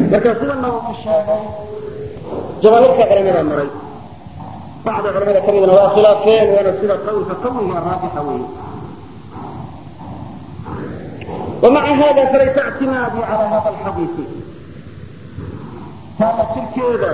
marka sidana uu ku sheegay jamaahiirka culamada maray bacda culamada ka midna waa khilaafeen waana sida qawlka qawiga raajixa weeye ومع هذا فليس اعتمادي على هذا الحديث هذا تركيدا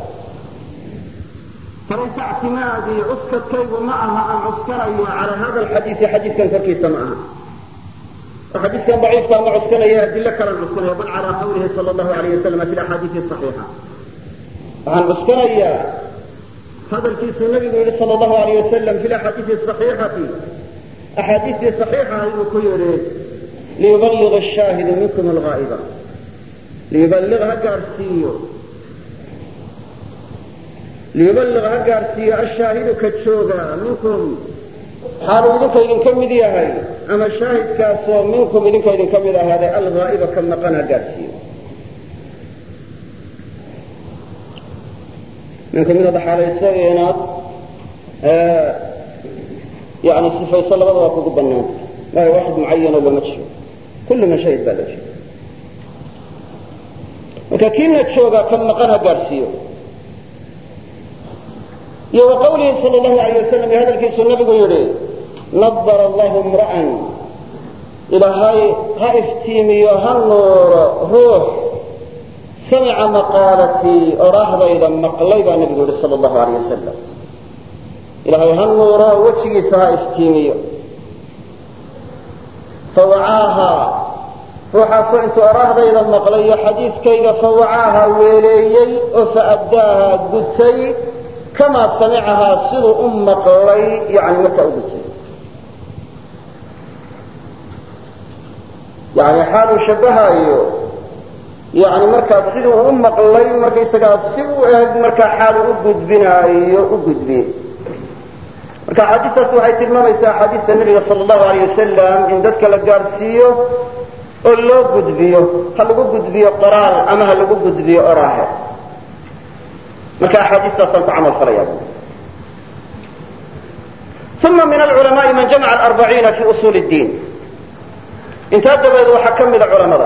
فليس اعتمادي عسكت كيف معها أن عسكري على هذا الحديث حديث كان تركيس معها وحديث كان ضعيف كان عسكري أدلة كان عسكري بل على قوله صلى الله عليه وسلم في الأحاديث الصحيحة عن عسكري هذا الكيس النبي صلى الله عليه وسلم في الأحاديث الصحيحة أحاديث صحيحة يقول ليبلغ الشاهد منكم الغائبة ليبلغها قارسيو ليبلغها قارسيو الشاهد كتشوغا منكم حالو إذنك إذن كم هاي أما الشاهد كاسو منكم إذنك إذن كم هذا الغائبة كم مقنها قارسيو منكم من هذا حالة يسوي آه يعني صفة يصلى الله وكذب الناس لا واحد معين ولا مجهول كل ما شهد بلا شيء marka kiina joogaa kan maqana gaarsiiyo iyo wa qawlihi sal allahu alayh wasalam iyo hadalkiisuu nabigu yidhi nadara allahu imra'an ilaahay ha iftiimiyo ha nuuro ruux samica maqaalatii oraahdayda maqlay baa nabigu yidhi sal allahu alayh wasalam ilaahay ha nuuro wejigiisa ha iftiimiyo fawacaaha ruuxaasoo intuu oraahdayda maqlayo xadiidkayga fawacaaha weeleeyey oo fa'addaaha gutay kamaa samicahaa siduu u maqlay yani markaa u gutay yani xaaluu shabbahaayo yani markaa siduu u maqlay markaysagaa si u eg markaa xaalu u gudbinaayo u gudbiye marka axaadiistaas waxay tilmaamaysaa axaadiista nebiga sala allahu alayh wasalam in dadka la gaadhsiiyo oo loo gudbiyo ha lagu gudbiyo qoraal ama ha lagu gudbiyo oraahe marka axaadiistaasaan ku camal falaya uma min alculamaai man jamaca alarbaciina fi usuuli اddiin intaa dabadeed waxaa ka mida culamada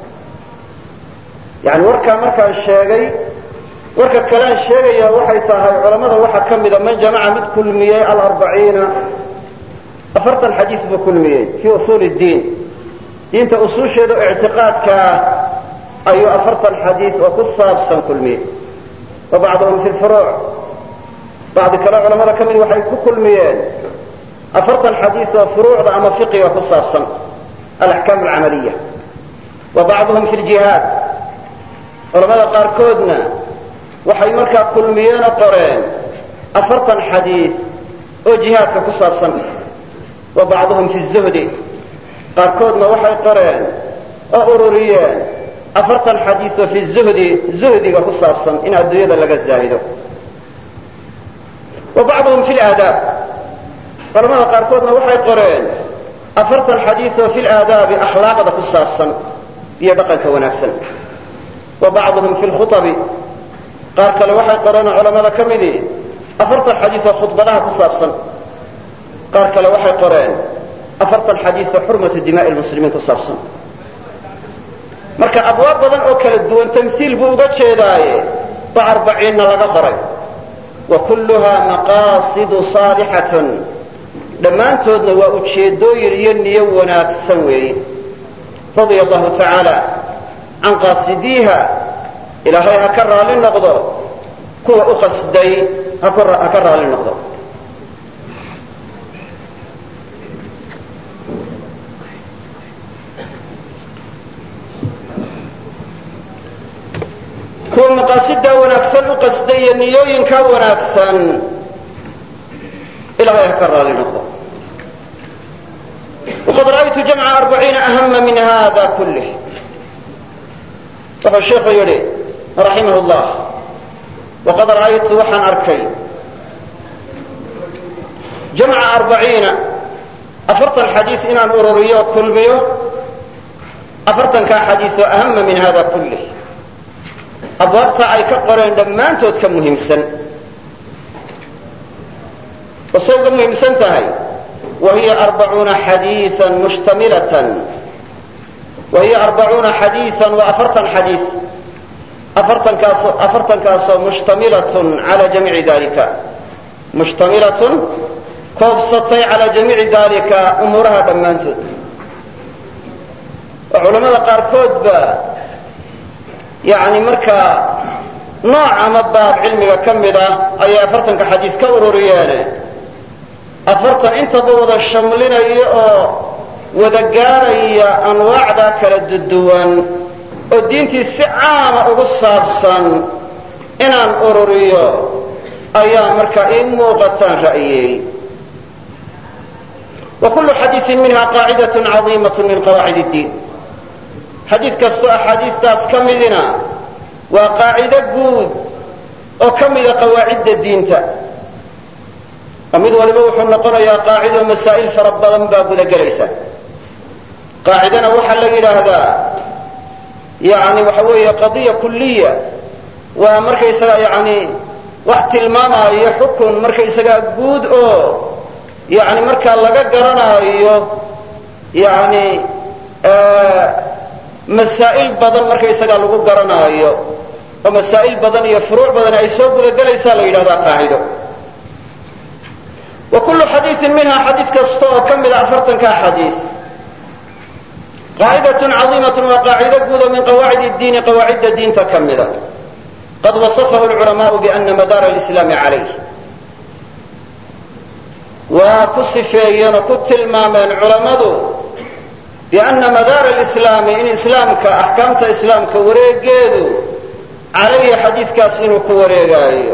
yani warkaa markaan sheegay warka kalean sheegaya waxay tahay culamada waxaa ka mida man jamaca mid kulmiyey alarbaciina afartan xadiis buu kulmiyey fii usuuli اddiin diinta usuusheeda oo ictiqaadkaa ayuu afartan xadiis oo ku saabsan kulmiyey wa bacduhum fi lfuruuc bacdi kale culamada ka mid waxay ku kulmiyeen afartan xadiis oo furuucda ama fiqiga ku saabsan alaxkaam alcamaliya wa bacduhum fi ljihaad culamada qaarkoodna waxay markaa kulmiyeenoo qoreen afartan xadiis oo jihaadka ku saabsan wa bacduhum fi zuhdi qaarkoodna waxay qoreen oo ururiyeen afartan xadiis oo fi zuhdi zuhdiga ku saabsan in adduunyada laga zaahido wa bacduhum fi laadaab culamada qaarkoodna waxay qoreen afartan xadiis oo fi laadaabi akhlaaqda ku saabsan iyo dhaqanka wanaagsan wa bacduhum fi lkhuabi qaar kale waxay qoreenoo culamada ka midii afartan xadiis oo khudbadaha ku saabsan qaar kale waxay qoreen afartan xadiis oo xurmatu dimaa'i lmuslimiin ku saabsan marka abwaab badan oo kala duwan tamhiil buu uga jeedaaye ba arbaciinna laga qoray wa kulluhaa maqaasidu saalixatun dhammaantoodna waa ujeeddooyin iyo niyo wanaagsan weeye radia allahu tacaala can qaasidiiha ilaahay ha ka raali noqdo kuwa u qasday ha ka raali noqdo kuwa maqaasidaa wanaagsan u qasday iyo niyooyinkaa wanaagsan ilahay ha ka raali noqdo waqad ra'aytu jamca arbaciina ahama min hada kulih wuxuu sheikhu yidhi raximah llah waqad ra'aytu waxaan arkay jamca arbaciina afartan xadiis inaan ururiyo o kulmiyo afartankaa xadiis oo ahama min hada kulih abwaabta ay ka qoreen dhammaantood ka muhiimsan oo say uga muhiimsan tahay wa hiya arbacuuna xadiian mushtamilatan wa hiya arbacuuna xadiian waa afartan xadiis afartankaasoo afartankaasoo mushtamilatun cala jamiici dalika mushtamilatun koobsatay calaa jamiici dalika umuuraha dhammaantood oo culamada qaarkoodba yani markaa nooc ama baab cilmiga ka mid ah ayay afartanka xadiis ka ururiyeene afartan intaba wada shamlinaya oo wada gaaraya anwaacda kala duduwan oo diintii si caama ugu saabsan inaan ururiyo ayaa markaa ii muuqataan ra'yeey wa kullu xadiisin minha qaacidaة caظiimaة min qawaacid اdiin xadiid kastoo axaadiistaas ka midina waa qaacido guud oo ka mida qawaacidda diinta oo mid waliba wuxuu noqonayaa qaacido masaa'il fara badan baa gudagelaysa qaacidana waxaa la yidhaahdaa yani waxa weeye qadiya kuliya waa markaysaga yani wax tilmaamaayo xukun markaysagaa guud oo yani markaa laga garanaayo yani masaa'il badan markaysagaa lagu garanaayo oo masaa'il badan iyo furuuc badan ay soo gudagelaysaa la yidhahdaa qaacido wa kullu xadiiin minha xadiis kasta oo ka mida afartankaa xadiis qaacidatun cadiimatun waa qaacido guud oo min qawaacid diini qawaacidda diinta ka mida qad wasafahu lculamaau biana madaara alislaami calayh waa ku sifeeyeen oo ku tilmaameen culammadu biana madaara alislaami in islaamka axkaamta islaamka wareegeedu calayhi xadiidkaas inuu ku wareegaayo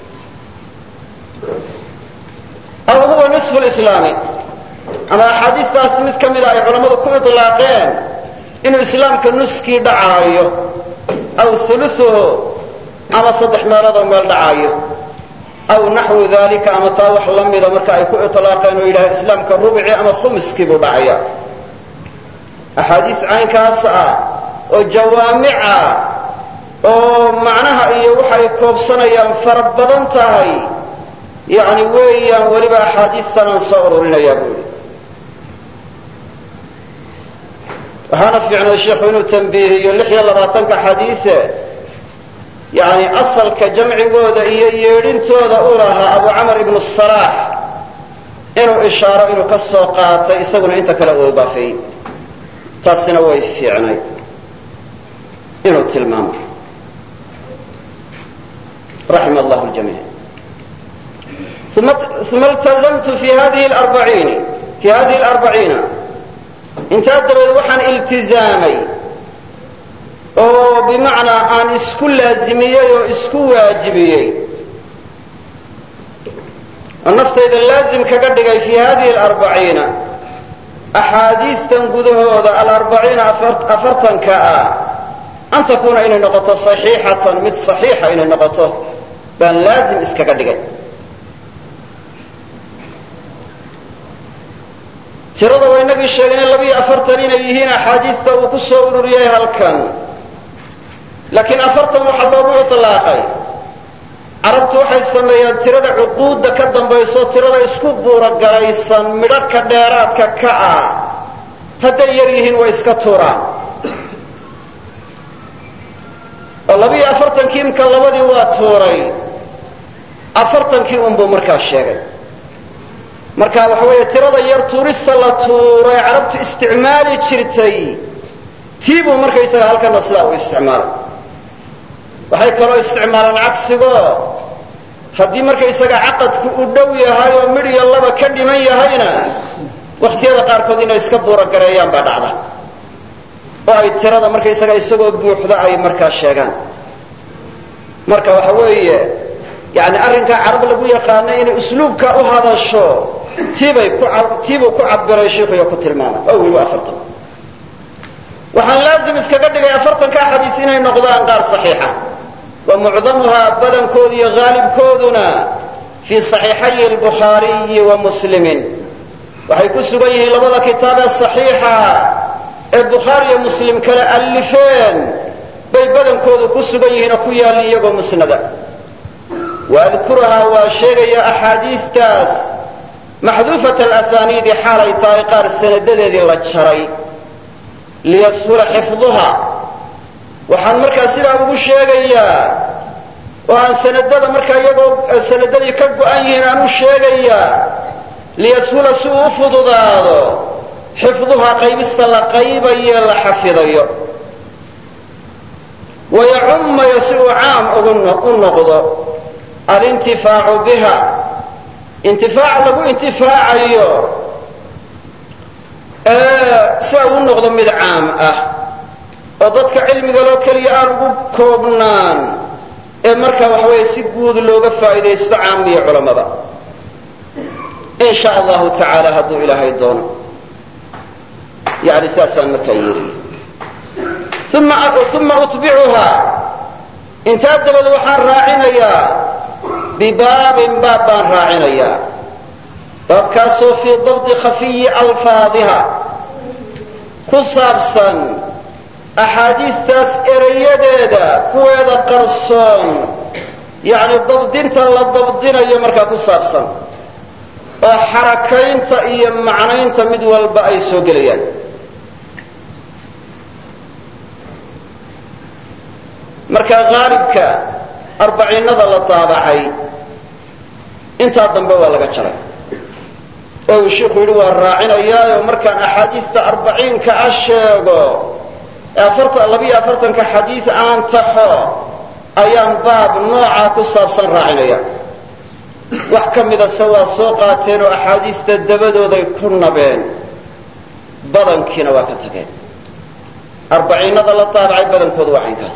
aw huwa nisfu lislaami ama axaadiistaas mid ka mida ay culammadu ku itlaaqeen inuu islaamka nuskii dhacaayo aw ulusuhu ama saddex meeloodoo meel dhacaayo aw naxwu dalika ama taa wax la mida marka ay ku itlaaqeen oo yidhaha islaamka rubci ama khumuskii buu dhacaya axaadiis caynkaas ah oo jawaamica oo macnaha iyo waxay koobsanayaan fara badan tahay yani weeyaan weliba axaadiistanaan soo ururinayaa buu yidhi waxaana fiicnay sheikhu inuu tambiihiyo lix iyo labaatanka xadiise yani asalka jamcigooda iyo yeedhintooda u lahaa abu camar ibnu salaax inuu ishaaro inuu ka soo qaatay isaguna inta kale uu idaafeeyey taasina way fiicnay inuu tilmaamo raxima allahu ljamiic uma iltazamtu fi hadihi arbaciini fi hadihi alarbaciina intaa dabadeed waxaan iltizaamay oo bimacnaa aan isku laazimiyey oo isku waajibiyey oo naftayda laazim kaga dhigay fi hadihi alarbaciina axaadiistan gudahooda alarbaciina afartanka ah an takuuna inay noqoto saxiixatan mid saxiixa inay noqoto baan laazim iskaga dhigay tirada waa inagii sheegnay labiyo afartan inay yihiin axaadiista uu ku soo ururiyey halkan laakiin afartan waxaa loogu itlaaqay carabtu waxay sameeyaan tirada cuquudda ka dambayso tirada isku buurogalaysan midharhka dheeraadka ka ah hadday yar yihiin way iska tuuraan oo labiyo afartankii imka labadii waa tuuray afartankii unbuu markaa sheegay marka waxa weeye tirada yar tuurista la tuuray carabtu isticmaali jirtay tii buu markaysaga halkana sidaa u isticmaalay waxay kaloo isticmaalaan cagsigo haddii markaysaga caqadku u dhow yahay oo midh iyo laba ka dhiman yahayna wakhtiyada qaarkood inay iska buurogareeyaan baa dhacda oo ay tirada markaysaga isagoo buuxda ay markaa sheegaan marka waxa weeye yani arrinkaa carab lagu yaqaana inay usluubka u hadasho tiibay ku tiibuu ku cabiray sheikuyo ku tilmaamay oo weliba afartan waxaan laazim iskaga dhigay afartanka xadiis inay noqdaan qaar saxiixa wa mucdamuhaa badankoodu iyo haalibkooduna fii saxiixayi albukhaariyi wa muslimin waxay ku sugan yihiin labada kitaab ee saxiixa ee bukhaari iyo muslim kale allifeen bay badankoodu ku sugan yihiin oo ku yaalli iyagoo musnada waadkuruhaa waa sheegaya axaadiistaas maxduufat alasaniidi xaalay tahay qaar sanadadeedii la jaray liyashula xifduha waxaan markaa sidaa ugu sheegayaa oo aan sanadada markaa iyagoo sanadadii ka go-an yihiin aan u sheegayaa liyashula si uu u fududaado xifduhaa qaybista la qaybayo la xafidayo wayacummayo si uu caam u noqdo alintifaacu biha intifaac lagu intifaacayo sida uu noqdo mid caam ah oo dadka cilmiga loo keliya aan ugu koobnaan ee markaa waxa weeye si guud looga faa'iidaysto caamiya culammada in sha allahu tacaala hadduu ilaahay doono yani saasaan markaa yeelay uma utbicuhaa intaa dabad waxaan raacinayaa bibaabin baab baan raacinayaa baabkaasoo fii dabdi khafiyi alfaadiha ku saabsan axaadiistaas erayadeeda kuweeda qarsoon yacni dabdinta la dabdinayo markaa ku saabsan oo xarakaynta iyo macnaynta mid walba ay soo gelayaan marka haalibka arbaciinada la daabacay intaa dambe waa laga jaray oo uu sheikhu yidhi waa raacinayaayo markaan axaadiista arbaciinka a sheego labiyo afartanka xadiis aan taxo ayaan baab noocaa ku saabsan raacinaya wax ka midase waa soo qaateen oo axaadiista dabadooday ku nabeen badankiina waa ka tageen arbaciinada la daabacay badankoodu waa caynkaas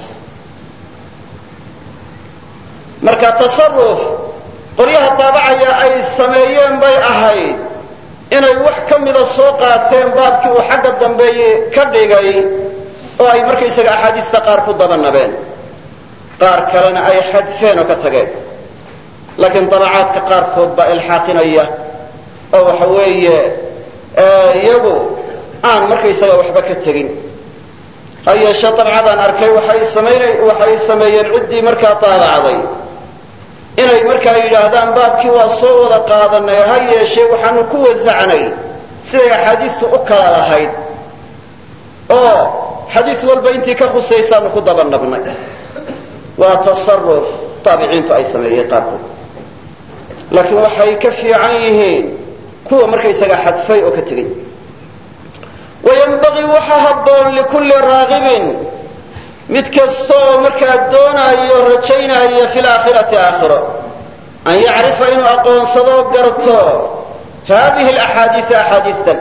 marka tasaruf qolyaha daabacaya ay sameeyeen bay ahayd inay wax ka mida soo qaateen baabkii uu xagga dambeeye ka dhigay oo ay markaysaga axaadiista qaar ku dabanabeen qaar kalena ay xadfeen oo ka tageen laakiin dabacaadka qaarkood baa ilxaaqinaya oo waxa weeye iyagu aan markaysaga waxba ka tegin ha yeeshe dabcadaan arkay waxay samayn waxay sameeyeen ciddii markaa daabacday inay markaa yidhaahdaan baabkii waa soo wada qaadanay ha yeeshee waxaanu ku wasacnay siday axaadiistu u kala lahayd oo xadiis walba intii ka khusaysaanu ku dabanabnay waa tasaruf taabiciintu ay sameeyeen qaarkood laakiin waxay ka fiican yihiin kuwa markaysaga xadfay oo ka tegey wayanbagii waxa habboon likulli raagibin mid kasta oo markaa doonaayo rajaynaya fi laakhirati aakhiro an yacrifa inuu aqoonsado garto haadihi alaxaadiia axaadiistan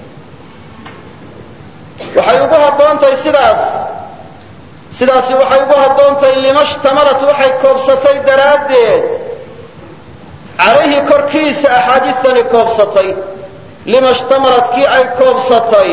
waxay ugu habboontahay sidaas sidaasi waxay ugu habboontahay lima shtamalat waxay koobsatay daraaddeed calayhi korkiisa axaadiistani koobsatay lima shtamalat kii ay koobsatay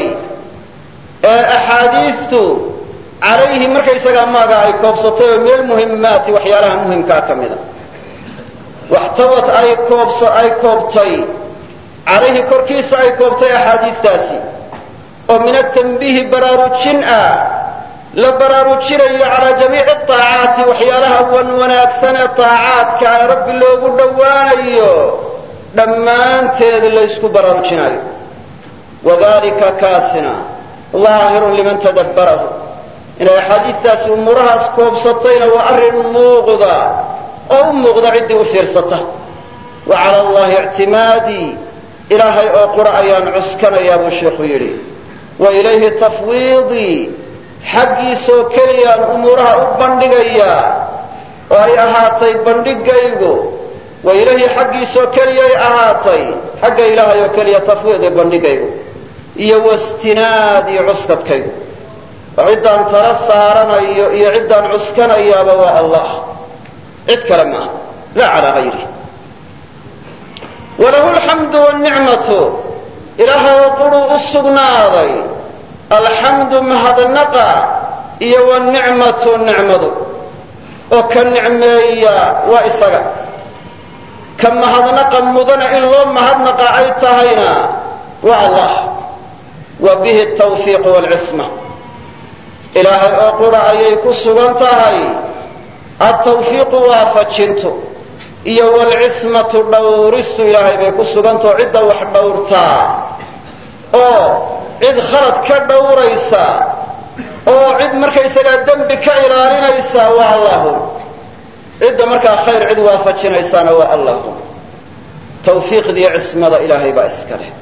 ee axaadiistu calayhi markaysagaa maaga ay koobsatay oo min almuhimmaati waxyaalaha muhimkaa ka mida waxtawat ay koobs ay koobtay calayhi korkiisa ay koobtay axaadiistaasi oo min atanbiihi baraarujin ah la baraarujinayo calaa jamiici aacaati waxyaalaha wan wanaagsan ee aacaadka ee rabbi loogu dhowaanayo dhammaanteed laysku baraarujinayo wadalika kaasina daahirun liman tadabbarahu inay axaadiistaasi umuurahaas koobsatayna waa arrin muuqda oo u muuqda ciddii u fiirsata wa cala allahi ictimaadii ilaahay oo qura ayaan cuskanayaa buu sheikhu yidhi wa ilayhi tafwiidii xaggiisoo keliyaan umuuraha u bandhigayaa oo ay ahaatay bandhigaygu wa ilayhi xaggiisoo keliyay ahaatay xagga ilaahay oo keliya tafwiidi bandhigaygu iyo wastinaadii cuskadkaygu oo ciddaan tala saaranayo iyo ciddaan cuskanayaaba waa allah cid kale maaha laa calaa hayri walahu alxamdu wاnicmatu ilaahay quruu u sugnaaday alxamdu mahadnaqa iyo wanicmatu nicmadu oo ka nicmeeya waa isaga ka mahadnaqa mudana in loo mahadnaqa ay tahayna waa allah wa bihi tawfiiq wlcisma ilaahay oo qura ayay ku sugan tahay altawfiiqu waafajintu iyo wlcismatu dhowristu ilaahay bay ku sugantao cidda wax dhowrtaa oo cid khalad ka dhowraysa oo cid markaysagaa dembi ka ilaalinaysaa waa allahum cidda markaa khayr cid waafajinaysaana waa allahum tawfiiqdiiyo cismada ilaahay baa iska leh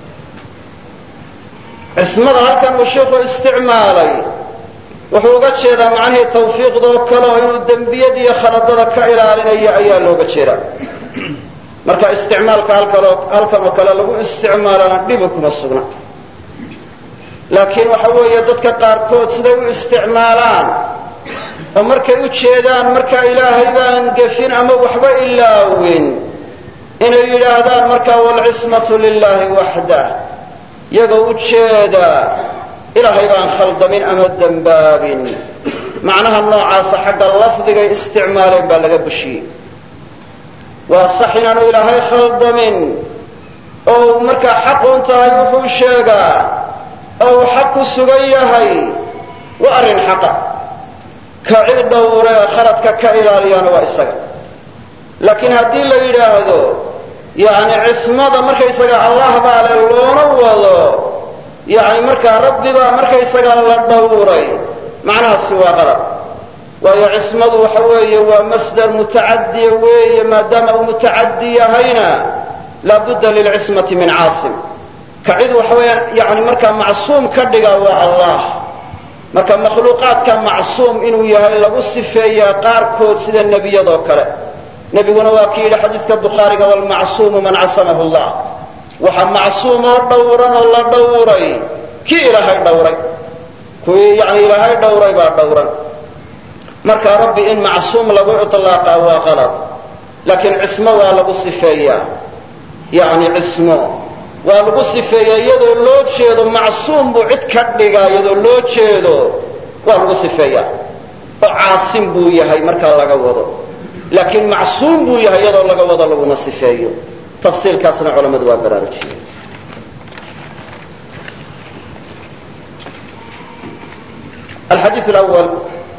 cismada halkan uu sheikhu isticmaalay wuxuu uga jeedaa macnihii tawfiiqdoo kale oo inuu dembiyadiiyo khaladada ka ilaalinayo ayaa looga jeedaa marka isticmaalka halkan oo kale lagu isticmaalana dhibi kuma sugna laakiin waxa weeye dadka qaarkood siday u isticmaalaan oo markay u jeedaan markaa ilaahay baan gefin ama waxba ilaawin inay yidhaahdaan markaa waalcismatu lilaahi waxdah iyagoo u jeeda ilaahay baan khaldamin ama dembaabin macnaha noocaasa xagga lafdigay isticmaaleen baa laga bushiyey waa sax inaanu ilaahay khaldamin oo uu markaa xaqun tahay wuxuu sheegaa oo uu xaq ku sugan yahay waa arrin xaqa ka cid dhowre ee khaladka ka ilaaliyaana waa isaga laakiin haddii la yidhaahdo yacni cismada markaysaga allah baa le loona wado yacni markaa rabbi baa markaysaga la dhowray macnahaasi waa qalab waayo cismadu waxa weeye waa masdar mutacadiya weeye maadaama uu mutacadi yahayna laabudda lilcismati min caasim ka cid waxa weeya yani markaa macsuum ka dhiga waa allah marka makhluuqaadka macsuum inuu yahay lagu sifeeyaa qaarkood sida nebiyadoo kale nebiguna waa ki yidhi xadiidka bukhaariga walmacsuumu man casamahu llah waxa macsuum oo dhowran oo la dhowray kii ilaahay dhowray kuwii yani ilaahay dhowray baa dhowran marka rabbi in macsuum lagu iطlaaqa waa qalad laakiin cismo waa lagu sifeeyaa yani cismo waa lagu sifeeyaa iyadoo loo jeedo macsuum buu cid ka dhigaa iyadoo loo jeedo waa lagu sifeeyaa oo caasim buu yahay markaa laga wado laakiin macsuum buu yahay iyadoo laga wado laguma sifeeyo tafsiilkaasna culammadu waa baraarujiyeen alxadiiu lawal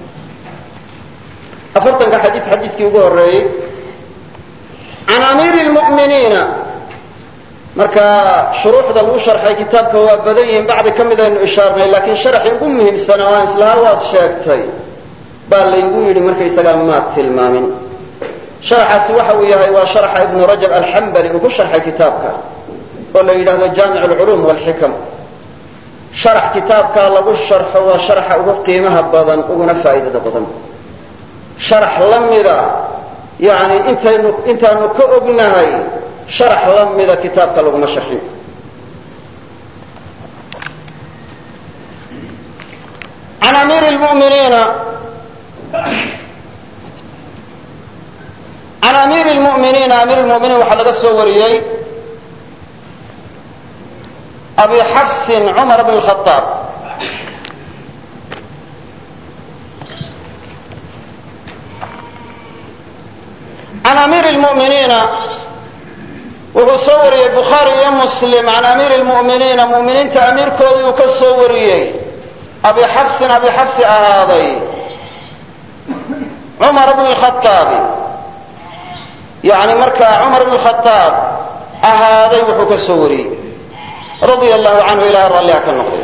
afartanka xadiis xadiiskii ugu horeeyey can amiiri lmu'miniina marka shuruuxda lagu sharxay kitaabka waa badan yihiin bacdi ka mid aynu ishaarnay laakiin sharaxii ugu muhiimsana waan islahaa waad sheegtay baa laygu yidhi markaysagaa maad tilmaamin sharaxaasi waxa uu yahay waa sharaxa ibnu rajab alxambali uu ku sharxay kitaabka oo la yidhaahdo jaamic alculuum walxikam sharax kitaabkaa lagu sharxo waa sharaxa ugu qiimaha badan uguna faa'iidada badan sharax la mida yani intaynu intaanu ka ognahay sharax la mida kitaabka laguma sharxin an amiiri lmuminiina can amiiri lmu'miniina amiir lmu'miniin waxaa laga soo wariyey abi xafsin cumar bn khaaab can amiiri lmu'miniina wuxuu soo wariyey bukhaari iyo muslim can amiiri lmu'miniina mu'miniinta amiirkoodii uu ka soo wariyey abi xafsin abi xafsi ahaaday cumar bn lkhaaabi yani markaa cumar bn khaaab ahaaday wuxuu ka soo wariyey radia allahu canhu ilahay ralliha ka noqday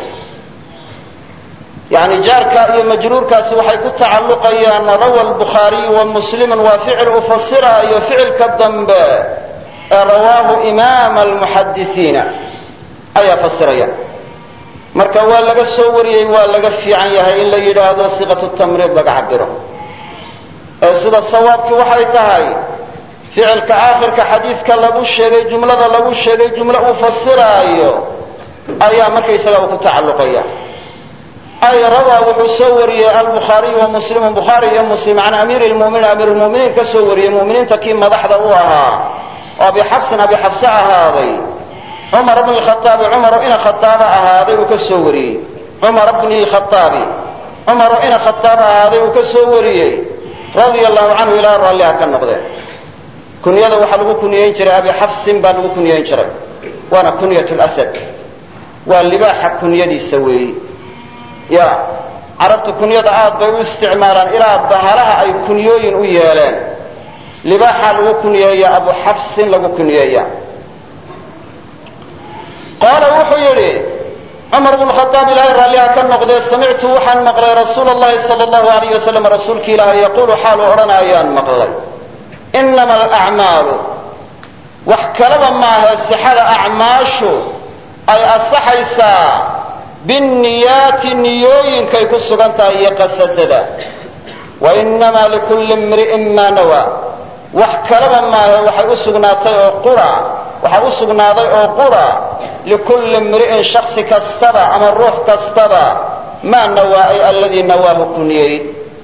yani jaarka iyo majruurkaasi waxay ku tacalluqayaan rawa lbukhaariyu wa muslimun waa ficil u fasiraayo ficilka dambe ee rawaahu imaama almuxadisiina ayaa fasiraya marka waa laga soo wariyey waa laga fiican yahay in la yidhaahdo siqatu tamriid laga cabiro ee sida sawaabkii waxay tahay ficilka aakhirka xadiidka lagu sheegay jumlada lagu sheegay jumlo uu fasiraayo ayaa markaysaga uu ku tacalluqaya ay rawaa wuxuu soo wariyey albukhaariyu wa muslimu bukhaari iyo muslim can amiiri lmuminiin amiir lmuminiin ka soo wariyey muminiinta kii madaxda u ahaa oo abi xafsin abi xafse ahaaday cumar bni lkhaaabi cumaro ina khaaaba ahaaday uu ka soo wariyey cumar bni lkhaaabi cumaro ina khaaaba ahaaday uu ka soo wariyey radia allahu canhu ilaa raalliha ka noqdeen kunyada waxaa lagu kunyayn jiray abi xafsin baa lagu kunyayn jiray waana kunyat lasad waa libaaxa kunyadiisa weeyi ya carabtu kunyada aad bay u isticmaalaan ilaa bahalaha ay kunyooyin u yeeleen libaaxaa lagu kunyeeya abu xafsin lagu kunyeeya qaala wuxuu yidhi cumar bnu khadaab ilaahay raalliha ka noqdee samictu waxaan maqlay rasuula allahi sala allahu alayh wasalam rasuulki ilaahay yaquulu xaalu odhanayaan maqlay inama alacmaalu wax kalaba maahe sixada acmaashu ay asaxaysaa binniyaati niyooyinkay ku sugan tahay iyo qasadada wa inamaa likulli imri'in maa nawaa wax kalaba maahe waxay u sugnaatay oo qura waxaa u sugnaaday oo qura likulli imri'in shaksi kastaba ama ruux kastaba maa nawaa ay alladii nawaahu ku niyey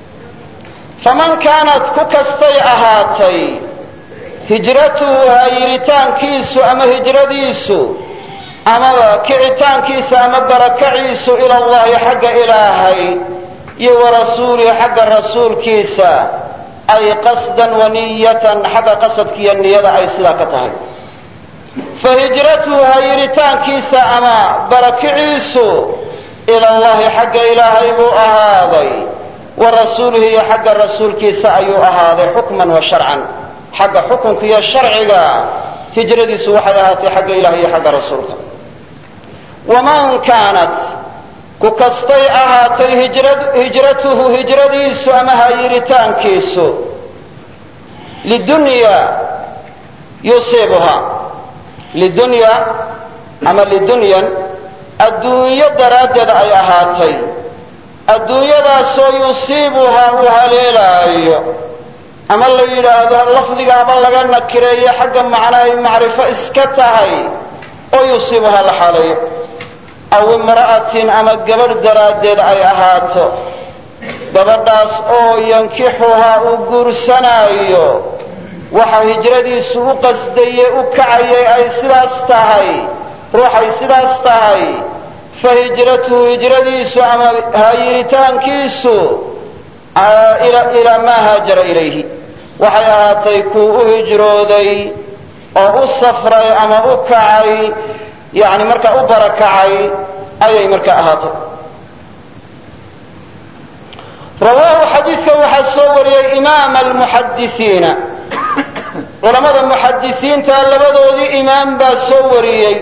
faman kaanat ku kastay ahaatay hijratuhu haayiritaankiisu ama hijradiisu ama kicitaankiisa ama barakaciisu ila allahi xagga ilaahay iyo wa rasuulihi xagga rasuulkiisa ay qasdan wa niyatan xagga qasadkiiyo niyada ay sidaa ka tahay fa hijratuhu haayiritaankiisa ama barakiciisu ila allahi xagga ilaahay buu ahaaday wa rasuulihi iyo xagga rasuulkiisa ayuu ahaaday xukman wa sharcan xagga xukunka iyo sharciga hijradiisu waxay ahaatay xagga ilahay iyo xagga rasuulka waman kaanat ku kastay ahaatay hijratuhu hijradiisu ama haayiritaankiisu lidunya yusiibuha lidunya ama lidunyan adduunyo daraaddeed ay ahaatay adduunyadaasoo yusiibuhaa uu haleelaayo ama la yidhaahdo lafdigaaba laga nakireeyo xagga macno ay macrifo iska tahay oo yusiibuhaa la xaaleeyo aw imra'atin ama gabadh daraaddeed ay ahaato gabadhaas oo yankixuhaa uu guursanaayo waxa hijradiisu u qasdaye u kacayay ay sidaas tahay ruuxay sidaas tahay fa hijratuhu hijradiisu ama haayiritaankiisu ilaa maa haajara ilayhi waxay ahaatay kuu u hijrooday oo u safray ama u kacay yani markaa u barakacay ayay markaa ahaatay rawaahu xadiidka waxaa soo wariyey imaam almuxadisiina culamada muxadisiinta labadoodii imaam baa soo wariyey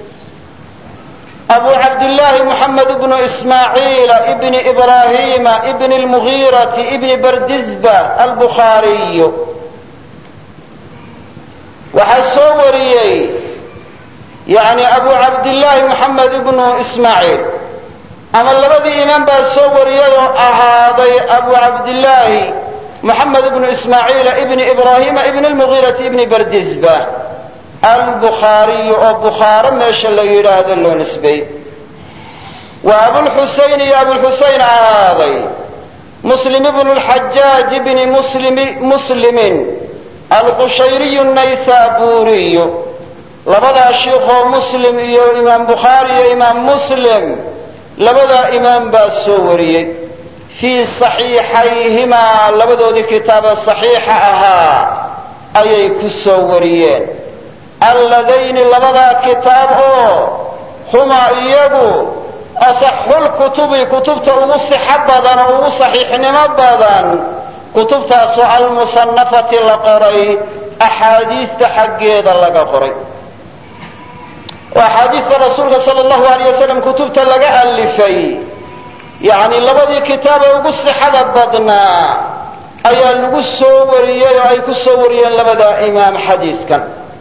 abu cabdillaahi moxamed bnu ismaaciila ibni ibraahiima ibni lmugiirati ibni bardisba albukhaariyu waxaa soo wariyey yani abu cabdillaahi moxamed ibnu ismaaciil ama labadii imaam baa soo wariyay oo ahaaday abu cabdillaahi moxamed ibnu ismaaciila ibni ibraahiima ibni lmugiirati ibni bardisba albukhaariyu oo bukhaaro meesha la yidhaahdo loo nisbeey wa abulxusayn iyo abulxusayn ahaaday muslim ibnu lxajaaj ibni muslimin alqushayriyu naysaburiyu labadaa shiikhoo muslim iyo imaam bukhaari iyo imaam muslim labadaa imaam baa soo wariyey fii saxiixayhimaa labadoodii kitaaba saxiixa ahaa ayay ku soo wariyeen alladayni labadaa kitaab oo humaa iyagu asaxulkutubi kutubta ugu sixo badan oo ugu saxiixnimo badan kutubtaasoo almusanafati la qoray axaadiista xaggeeda laga qoray oo axaadiista rasuulka sala allahu alayh wasalam kutubta laga alifay yacni labadii kitaabee ugu sixada badnaa ayaa lagu soo wariyey oo ay ku soo wariyeen labada imaam xadiiskan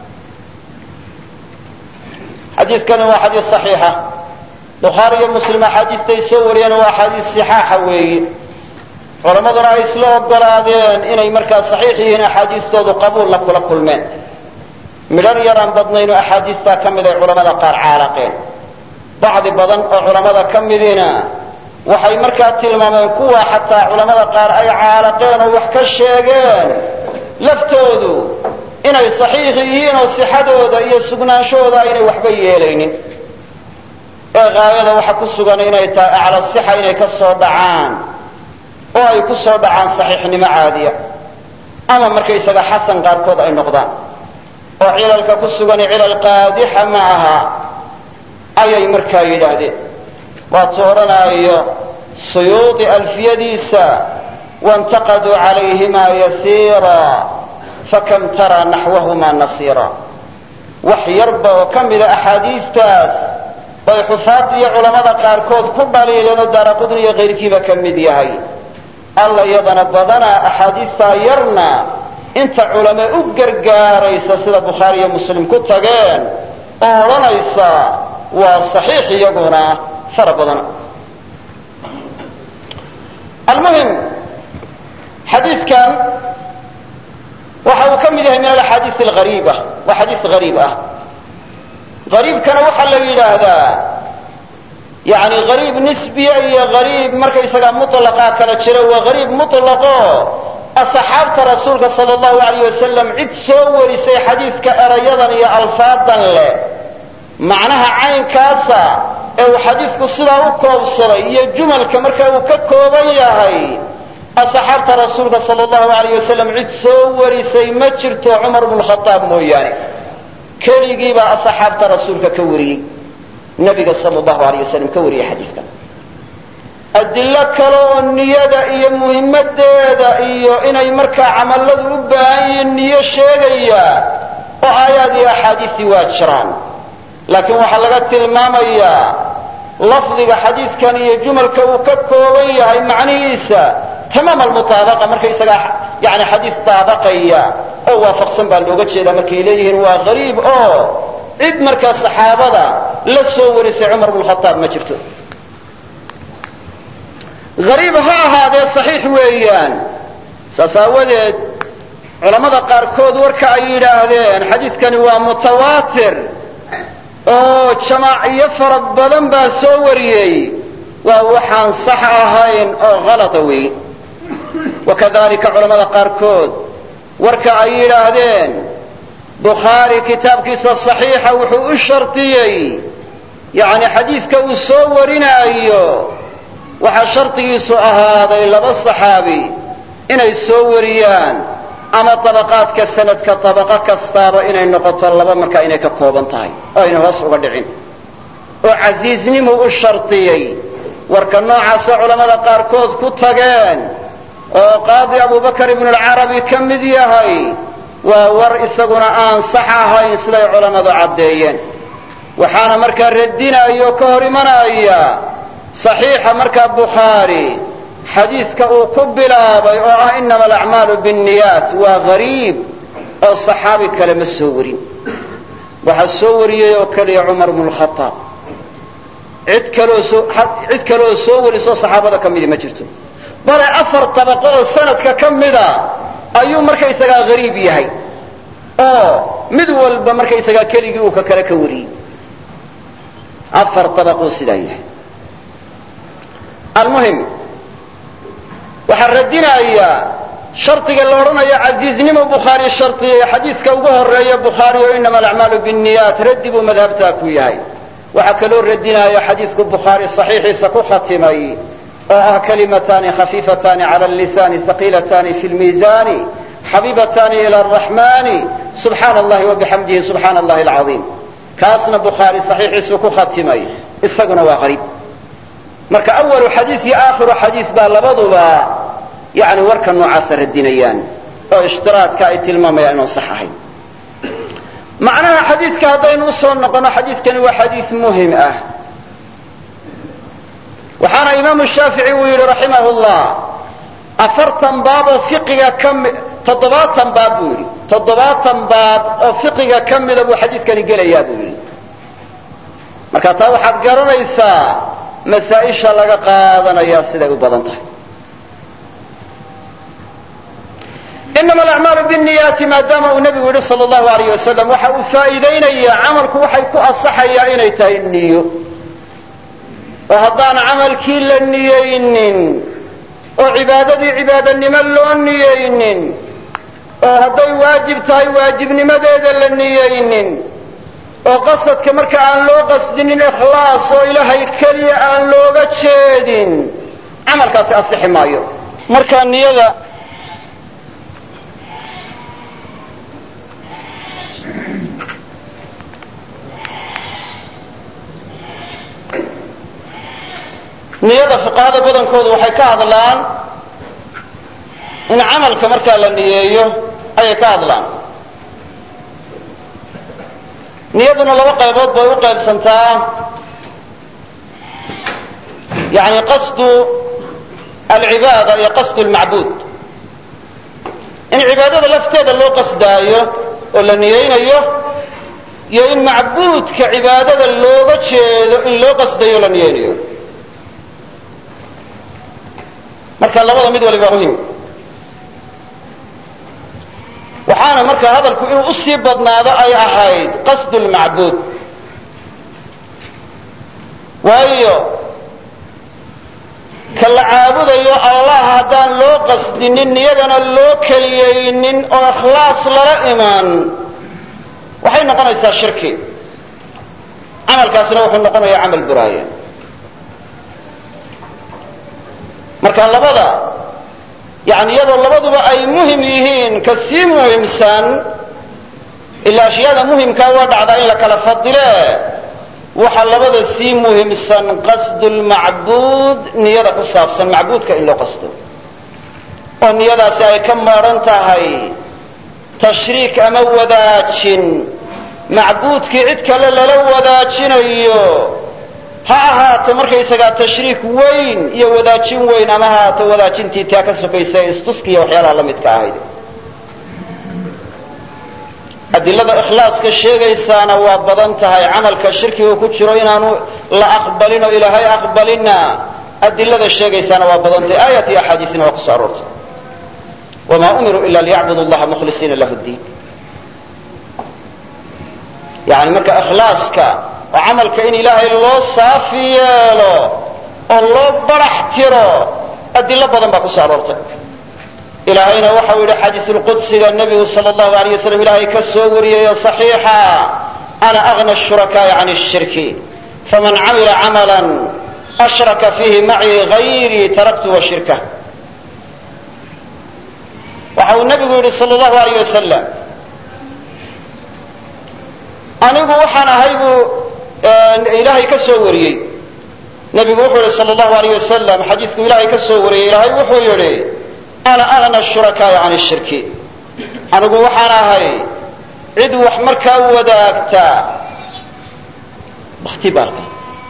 xadiiskani waa xadiis saxiixa bukhaari iyo muslim axaadiistay soo wariyeen waa axaadiis sixaaxa weeyi culammaduna ay isla ogolaadeen inay markaa saxiix yihiin axaadiistoodu qabuulla kula kulmeen midhar yaraan badnayno axaadiistaa ka mid ay culamada qaar caalaqeen bacdi badan oo culammada ka midiina waxay markaa tilmaameen kuwa xataa culammada qaar ay caalaqeen oo wax ka sheegeen laftoodu inay saxiix yihiin oo sixadooda iyo sugnaanshahooda aynay waxba yeelaynin ee gaayada waxa ku sugan inay tahay acla sixa inay ka soo dhacaan oo ay ku soo dhacaan saxiixnimo caadiya ama markaysaga xasan qaarkood ay noqdaan oo cilalka ku sugan cilal qaadixa ma aha ayay markaa yidhaahdeen waatuu odhanaayo suyuudi alfiyadiisa waintaqaduu calayhima yasiira fakam taraa naxwahumaa nasiira wax yarba oo ka mida axaadiistaas oy xufaadda iyo culammada qaarkood ku dhaliileen oo daaraqudni iyo kayrkiiba ka mid yahay alla iyadana badanaa axaadiistaa yarna inta culame u gargaaraysa sida bukhaari iyo muslim ku tageen oo odhanaysa waa saxiix iyaguna fara badana almuhim xadiidkan waxa uu ka mid yahay min alaxaadiis alariiba waa xadiis hariib ah hariibkana waxaa la yidhaahdaa yani hariib nisbiya iyo hariib markaysagaa muطlaqaa kala jira waa hariib muطlaqo asxaabta rasuulka sal allahu alayh wasalam cid soo warisay xadiidka erayadan iyo alfaadan leh macnaha caynkaasa ee uu xadiidku sidaa u koobsaday iyo jumalka marka uu ka kooban yahay asxaabta rasuulka sal allahu alayh wasalam cid soo warisay ma jirto cumar bnu khaaab mooyaane keligii baa asxaabta rasuulka ka wariyey nabiga sal allahu alayh wasalam ka wariyey xadiidkan adillo kale oo niyada iyo muhimmadeeda iyo inay markaa camalladu u baahan yihiin niyo sheegaya oo aayaad iyo axaadiistii waa jiraan laakiin waxaa laga tilmaamayaa lafdiga xadiidkan iyo jumalka uu ka kooban yahay macnihiisa tamaam almutaabaqa markaysagaa yani xadiis daabaqaya oo waafaqsan baa looga jeedaa markay leeyihiin waa hariib oo cid markaa saxaabada la soo warisay cumar bnu khataab ma jirto hariib ha ahaadee saxiix weeyaan saas aawadeed culammada qaarkood warka ay yidhaahdeen xadiidkani waa mutawaatir oo jamaaciyo fara badan baa soo wariyey waa waxaan sax ahayn oo halada wey wakadalika culamada qaarkood warka ay yidhaahdeen bukhaari kitaabkiisa saxiixa wuxuu u shardiyey yani xadiidka uu soo warinaayo waxaa shardigiisu ahaaday laba saxaabi inay soo wariyaan ama dabaqaadka sanadka dabaqo kastaaba inay noqoto laba markaa inay ka kooban tahay oo ayna hoos uga dhicin oo casiisnimu u shardiyey warka noocaasoo culammada qaarkood ku tageen oo qaadi abubakar ibnulcarabi ka mid yahay waa war isaguna aan sax ahayn siday culammadu caddeeyeen waxaana markaa radinaya oo ka hor imanaya saxiixa markaa bukhaari xadiidka uu ku bilaabay oo ah inama alacmaalu binniyaat waa hariib oo saxaabi kale ma soo warin waxaa soo wariyey oo keliya cumar bnu lkhaaab cid kaloo soo cid kaleoo soo warisoo saxaabada ka midi ma jirto bale afar dabaqo oo sanadka ka mida ayuu markaysagaa hariib yahay oo mid walba markaysagaa keligii uu ka kale ka wariyey afar dabaquu sidaa yahay almuhim waxaa radinaya shardiga la odhanayo casiiznimo bukhaari shardiya xadiidka ugu horeeya bukhaari oo inama alacmaalu binniyaat raddi buu madhabtaa ku yahay waxaa kaloo radinaya xadiidku bukhaari saxiixiisa ku khatimay oo ah kalimataani khafiifataani cala lisaani haqiilatani fi lmiisaani xabiibataani ila araxmani subxaana allahi wabixamdihi subxaana allahi alcaiim kaasna bukhaari saxiixiisu ku khatimay isaguna waa qariib marka awalu xadiis iyo aakhiru xadiis baa labaduba yani warka noocaasa radinayaan oo ishtiraadka ay tilmaamayaan inuu sax ahayn macnaha xadiiska haddaynu usoo noqono xadiiskani waa xadiis muhim ah waxaana imaamu shaafici uu yidhi raximah llah afartan baab oo fiqiga kami toddobaatan baab buu yidhi toddobaatan baab oo fiqiga ka mida buu xadiiskani gelayaa buu yidhi marka taa waxaad garanaysaa masaa-isha laga qaadanayaa siday u badan tahay inama alacmaalu binniyaati maadaama uu nebigu yidhi sal allahu alayh wasalam waxa uu faa'iidaynayaa camalku waxay ku asaxayaa inay tahay niyo oo haddaan camalkii la niyeynin oo cibaadadii cibaadanimo loo niyeynin oo hadday waajib tahay waajibnimadeeda la niyeynin oo qasadka marka aan loo qasdinin ikhlaas oo ilaahay keliya aan looga jeedin camalkaasi asixi maayo marka niyada niyada fuqahada badankoodu waxay ka hadlaan in camalka markaa la niyeeyo ayay ka hadlaan niyaduna laba qaybood bay u qaybsantaa yani qasdu alcibaada iyo qasdu lmacbuud in cibaadada lafteeda loo qasdaayo oo la niyaynayo iyo in macbuudka cibaadada looga jeedo in loo qasdayo o la niyaynayo marka labada mid waliba muhim waxaana marka hadalku inuu usii badnaado ay ahayd qasdu lmacbuud waayo ka la caabudayo allah haddaan loo qasdinin niyadana loo keliyaynin oo ikhlaas lala iman waxay noqonaysaa shirki camalkaasna wuxuu noqonayaa camal buraaya marka labada yani iyadoo labaduba ay muhim yihiin ka sii muhimsan ilaa ashyaada muhimkaa waa dhacdaa in la kala fadile waxaa labada sii muhimsan qasdu lmacbuud niyada ku saabsan macbuudka in loo qasdo oo niyadaasi ay ka maadhan tahay tashriik ama wadaajin macbuudkii cid kale lala wadaajinayo ha ahaato markaysagaa tashriik weyn iyo wadaajin weyn ama ha ahaato wadaajintii taa ka sokaysa ee istuskiya waxyaalaha la midka ahayd adilada ikhlaaska sheegaysaana waa badan tahay camalka shirkiga ku jiro inaanu la aqbalin oo ilaahay aqbalinna adilada sheegaysaana waa badan tahay aayat iyo axaadiisna waa kusoo aroortay wamaa umiruu ila liyacbudu allaha mukhlisiina lahu ddiin yani marka ikhlaaska oo camalka in ilaahay loo saafi yeelo oo loo barax tiro adilo badan baa kusoo aroortay ilaahayna waxau yidhi xadiisulqudsiga nebigu sal allahu alayh wasalam ilaahay ka soo wariyayo saxiixa ana agna shurakaa'i can shirki faman camila camalan ashraka fiihi macii gayrii taraktu wa shirkah waxa uu nebigu yidhi sal allahu alayh wasalam anigu waxaan ahay buu ilaahay ka soo wariyey nebigu wuxuu yihi sal allahu alayh wasalam xadiisku ilaahay ka soo wariyey ilaahay wuxuu yidhi ana agna shurakaa'i can shirki anigu waxaan ahay cid wax markaa wadaagta bakhtibaalka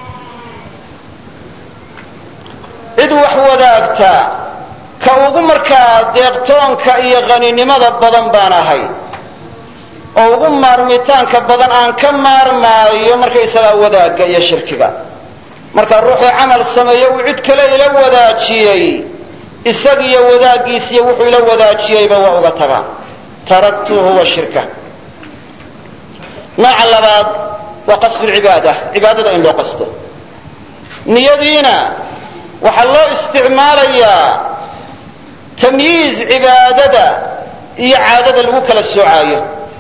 cid wax wadaagta ka ugu markaa deeqtoonka iyo qaninimada badan baan ahay oo ugu maarmitaanka badan aan ka maarmaayo markaysagaa wadaagga iyo shirkiga marka ruuxuu camal sameeye uu cid kale ila wadaajiyey isagiyo wadaaggiisiyo wuxuu ila wadaajiyeyba waa uga tagaa taraktuhu wa shirka nooca labaad waa qasdu lcibaada cibaadada in loo qasdo niyadiina waxaa loo isticmaalayaa tamyiiz cibaadada iyo caadada lagu kala soocaayo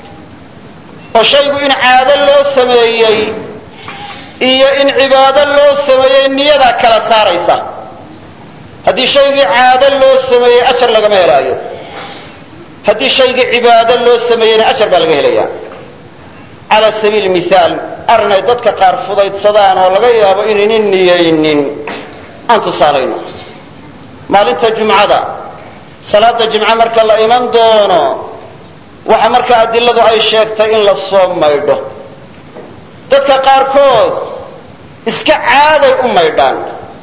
oo shaygu in caado loo sameeyey iyo in cibaado loo sameeyey niyadaa kala saaraysa haddii shaygii caado loo sameeyey ajar lagama helaayo haddii shaygii cibaado loo sameeyeyna ajar baa laga helaya cala sabiili mihaal arrinay dadka qaar fudaydsadaan oo laga yaabo inaynan niyaynin aan tusaalayno maalinta jumcada salaada jimco marka la iman doono waxa markaa adiladu ay sheegtay in la soo maydho dadka qaarkood iska caaday u maydhaan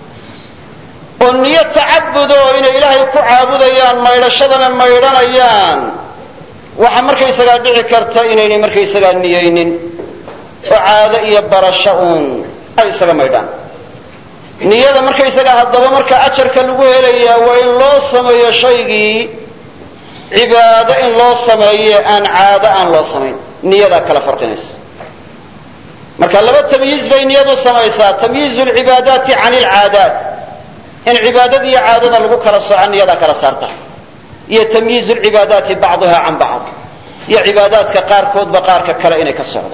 oo niyo tacabudo inay ilaahay ku caabudayaan maydhashadana maydhanayaan waxa markaysagaa dhici karta inaynay markaysagaa niyaynin oo caado iyo barasho uun ay isaga maydhaan niyada markaysagaa haddaba marka ajarka lagu helayaa waa in loo sameeyo shaygii cibaado in loo sameeye aan caado aan loo samayn niyadaa kala farqinaysa marka laba tamyiiz bay niyadu samaysaa tamyiizu lcibaadaati can ilcaadaat in cibaadada iyo caadada lagu kala sooca niyadaa kala saarta iyo tamyiizu lcibaadaati bacduha can bacd iyo cibaadaadka qaarkoodba qaarka kale inay ka socdo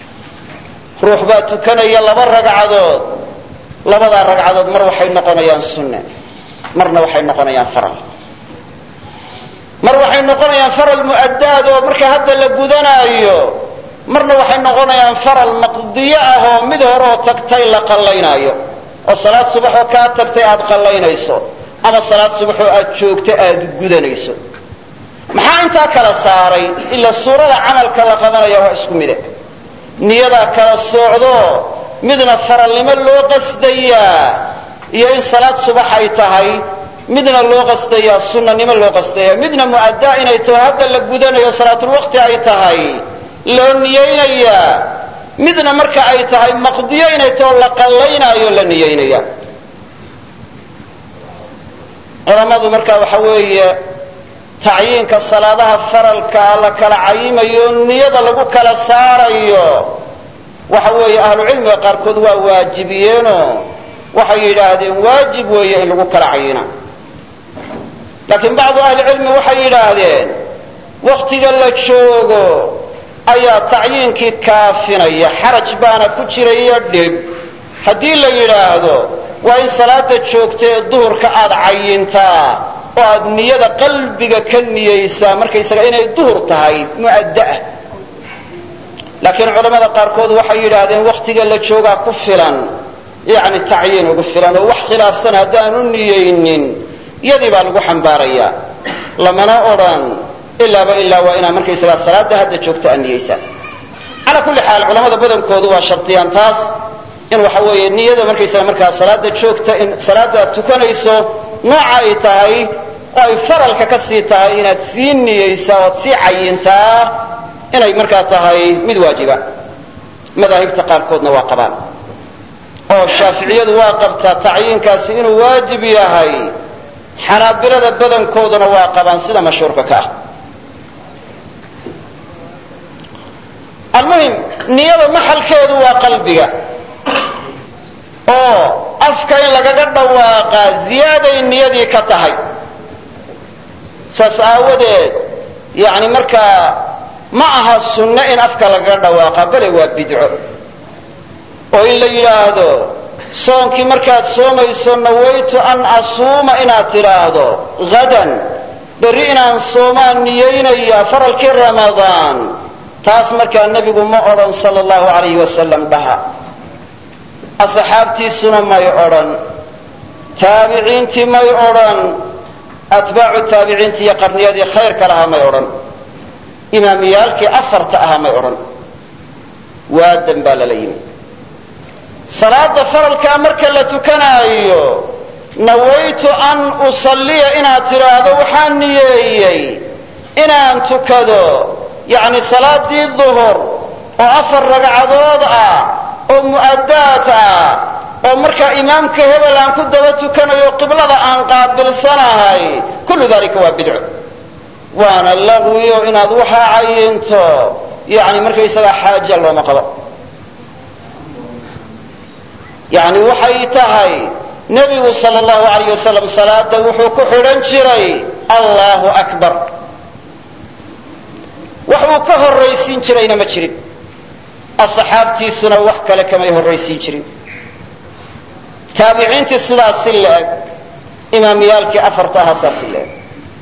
ruux baa tukanaya laba ragcadood labadaa ragcadood mar waxay noqonayaan sunne marna waxay noqonayaan faral mar waxay noqonayaan faral mu'addaad oo marka hadda la gudanaayo marna waxay noqonayaan faral maqdiyo ah oo mid horeoo tagtay la qallaynaayo oo salaad subaxoo kaa tagtay aad qallaynayso ama salaad subaxoo aad joogto aad gudanayso maxaa intaa kala saaray ila suurada camalka la qabanaya waa isku mide niyadaa kala soocdo midna faralnimo loo qasdayaa iyo in salaad subax ay tahay midna loo qasdaya sunnanimo loo qasdaya midna mu'addaa inay taho hadda la gudanayo salaatulwaqti ay tahay loo niyeynayaa midna marka ay tahay maqdiyo inay taho la qallaynaayo la niyeynaya culammadu marka waxa weeye tacyiinka salaadaha faralkaa la kala cayimayo niyada lagu kala saarayo waxa weeye ahlucilmiga qaarkood waa waajibiyeenoo waxay yidhaahdeen waajib weeye in lagu kala cayina laakiin bacdu ahlicilmi waxay yidhaahdeen waktiga la joogo ayaa tacyiinkii kaafinaya xaraj baana ku jiraiyo dhib haddii la yidhaahdo waa in salaada joogta ee duhurka aad cayintaa oo aad niyada qalbiga ka niyaysaa markaysaga inay duhur tahay mu'addaah laakiin culamada qaarkood waxay yidhaahdeen wakhtiga la joogaa ku filan yacni tacyiin ugu filan oo wax khilaafsan haddaanu niyaynin yadii baa lagu xambaarayaa lamana odhan ilaaba ilaa waa inaad markaysagaa salaada hadda joogta aad niyaysaa calaa kulli xaal culamada badankoodu waa shartiyaan taas in waxa weeye niyada markaysaga markaa salaada joogta in salaada aad tukanayso nooca ay tahay oo ay faralka ka sii tahay inaad sii niyaysaa oad sii cayintaa inay markaa tahay mid waajiba madaahibta qaarkoodna waa qabaan oo shaaficiyadu waa qabtaa tacyiinkaasi inuu waajib yahay xanaabilada badankooduna waa qabaan sida mashhuurka ka ah almuhim niyada maxalkeedu waa qalbiga oo afka in lagaga dhawaaqaa ziyaaday niyadii ka tahay saas aawadeed yani markaa ma aha sunno in afka lagaga dhawaaqa bale waa bidco oo in la yidhaahdo soonkii markaad soomayso nawaytu an asuuma inaad tidhaahdo hadan berri inaan soomaan niyaynaya faralkii ramadaan taas markaa nebigu ma odhan sala allahu alayhi wasalam dhaha asxaabtiisuna may odhan taabiciintii may odhan atbaacu taabiciintii iyo qarniyadii khayrka lahaa may odhan imaamiyaalkii afarta ahaa may odhan waadan baa lala yimi salaada faralkaa marka la tukanaayo nawaytu an usalliya inaad tidhaahdo waxaan niyeeyey inaan tukado yacni salaadii duhur oo afar ragcadood ah oo mu'addaad ah oo markaa imaamka hebel aan ku daba tukanayo qiblada aan qaabilsanahay kullu dalika waa bidco waana laqwiyo inaad waxaa cayinto yani markaysagaa xaaja looma qabo yani waxay tahay nebigu sal allahu alayh wasalam salaada wuxuu ku xidhan jiray allahu akbar wax uu ka horraysiin jirayna ma jirin asxaabtiisuna wax kale kamay horraysiin jirin taabiciintii sidaas si la-eg imaamiyaalkii afarta ahaa saas si la-eg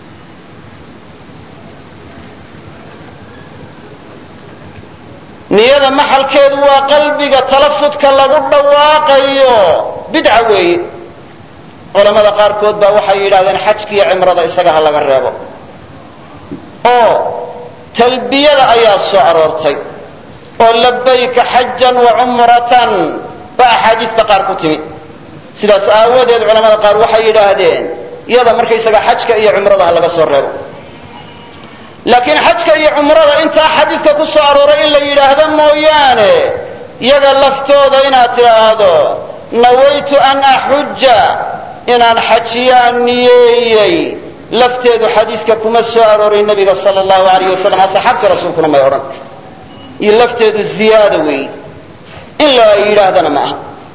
niyada maxalkeedu waa qalbiga talafudka lagu dhawaaqayo bidca weeye culamada qaarkood baa waxay yidhahdeen xajkiiyo cimrada isaga ha laga reebo oo talbiyada ayaa soo aroortay oo labayka xajan wa cumratan baa axaadiista qaar ku timi sidaas aawadeed culamada qaar waxay yidhaahdeen iyada markaysaga xajka iyo cumrada ha laga soo reebo laakiin xajka iyo cumrada intaa xadiidka ku soo arooray in la yidhaahdo mooyaane iyaga laftooda inaad tidhaahdo nawaytu an axuja inaan xajiyaan niyeeyey lafteedu xadiiska kuma soo arooray nebiga sala allahu alayh wasalam asxaabtii rasuulkuna may odhan iyo lafteedu ziyaada weey in la yidhaahdana ma aha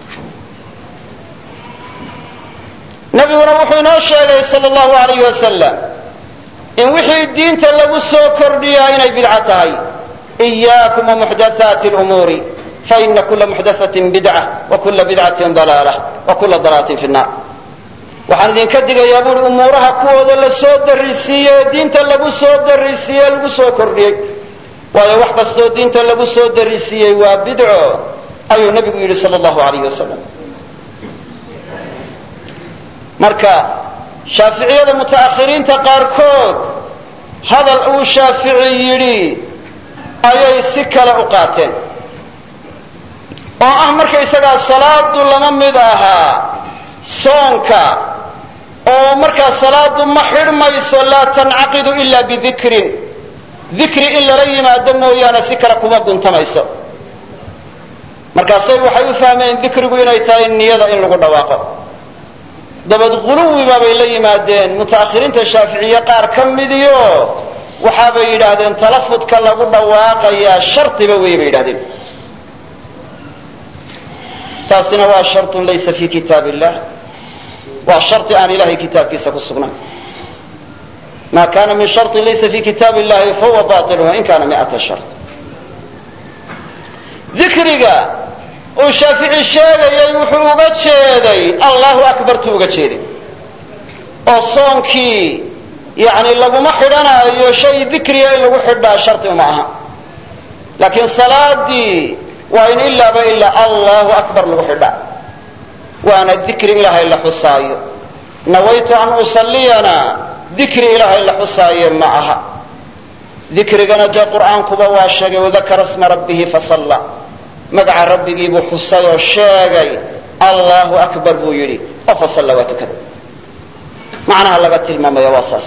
nabiguna wuxuu inoo sheegay sala allahu alayh wasalam in wixii diinta lagu soo kordhiyaa inay bidco tahay إiyaakum وmuxdathaati اlumuuri faina kula muxdathatin bidca wakula bidcatin dalaala wakula dalaalatin fi الnar waxaan idinka digayaa buuri umuuraha kuwooda la soo darisiiye ee diinta lagu soo darisiiye lagu soo kordhiyey waayo wax kastoo diinta lagu soo darisiiyey waa bidco ayuu nabigu yidhi sal اllahu alayh wasalam marka shaaficiyada muta'akhiriinta qaarkood hadal uu shaafici yidhi ayay si kale u qaateen oo ah markaysagaa salaadu lama mid ahaa soonka oo markaa salaadu ma xidhmayso laa tancaqidu ila bidikrin dikri in lala yimaado mooyaane si kale kuma guntamayso markaasay waxay u fahmeen dikrigu inay tahay niyada in lagu dhawaaqo dabad huluwiba bay la yimaadeen muta'akhiriinta shaaficiye qaar ka midiyo waxaabay yidhaahdeen talafudka lagu dhawaaqayaa shardiba wey bay yidhahdeen taasina waa sharun laysa fi kitaab illah waa shari aan ilahay kitaabkiisa ku sugnayn ma kana min sharin laysa fi kitaab illahi fahuwa bail wain kana miata shar dikriga uu shaafici sheegayay wuxuu uga jeeday allahu akbartuu uga jeeday oo soonkii yani laguma xidhanaayo shay dikriya in lagu xidhaa shardi uma aha laakiin salaadii waa in ilaaba ilaa allahu akbar lagu xidhaa waana dikri ilaahay la xusaayo nawaytu an usalliyana dikri ilaahay la xusaaye ma aha dikrigana dee qur'aankuba waa sheegay wadakara sma rabbihi fasalla magaca rabbigii buu xusay oo sheegay allahu akbar buu yidhi oo fasalla waa tukada macnaha laga tilmaamaya waa saas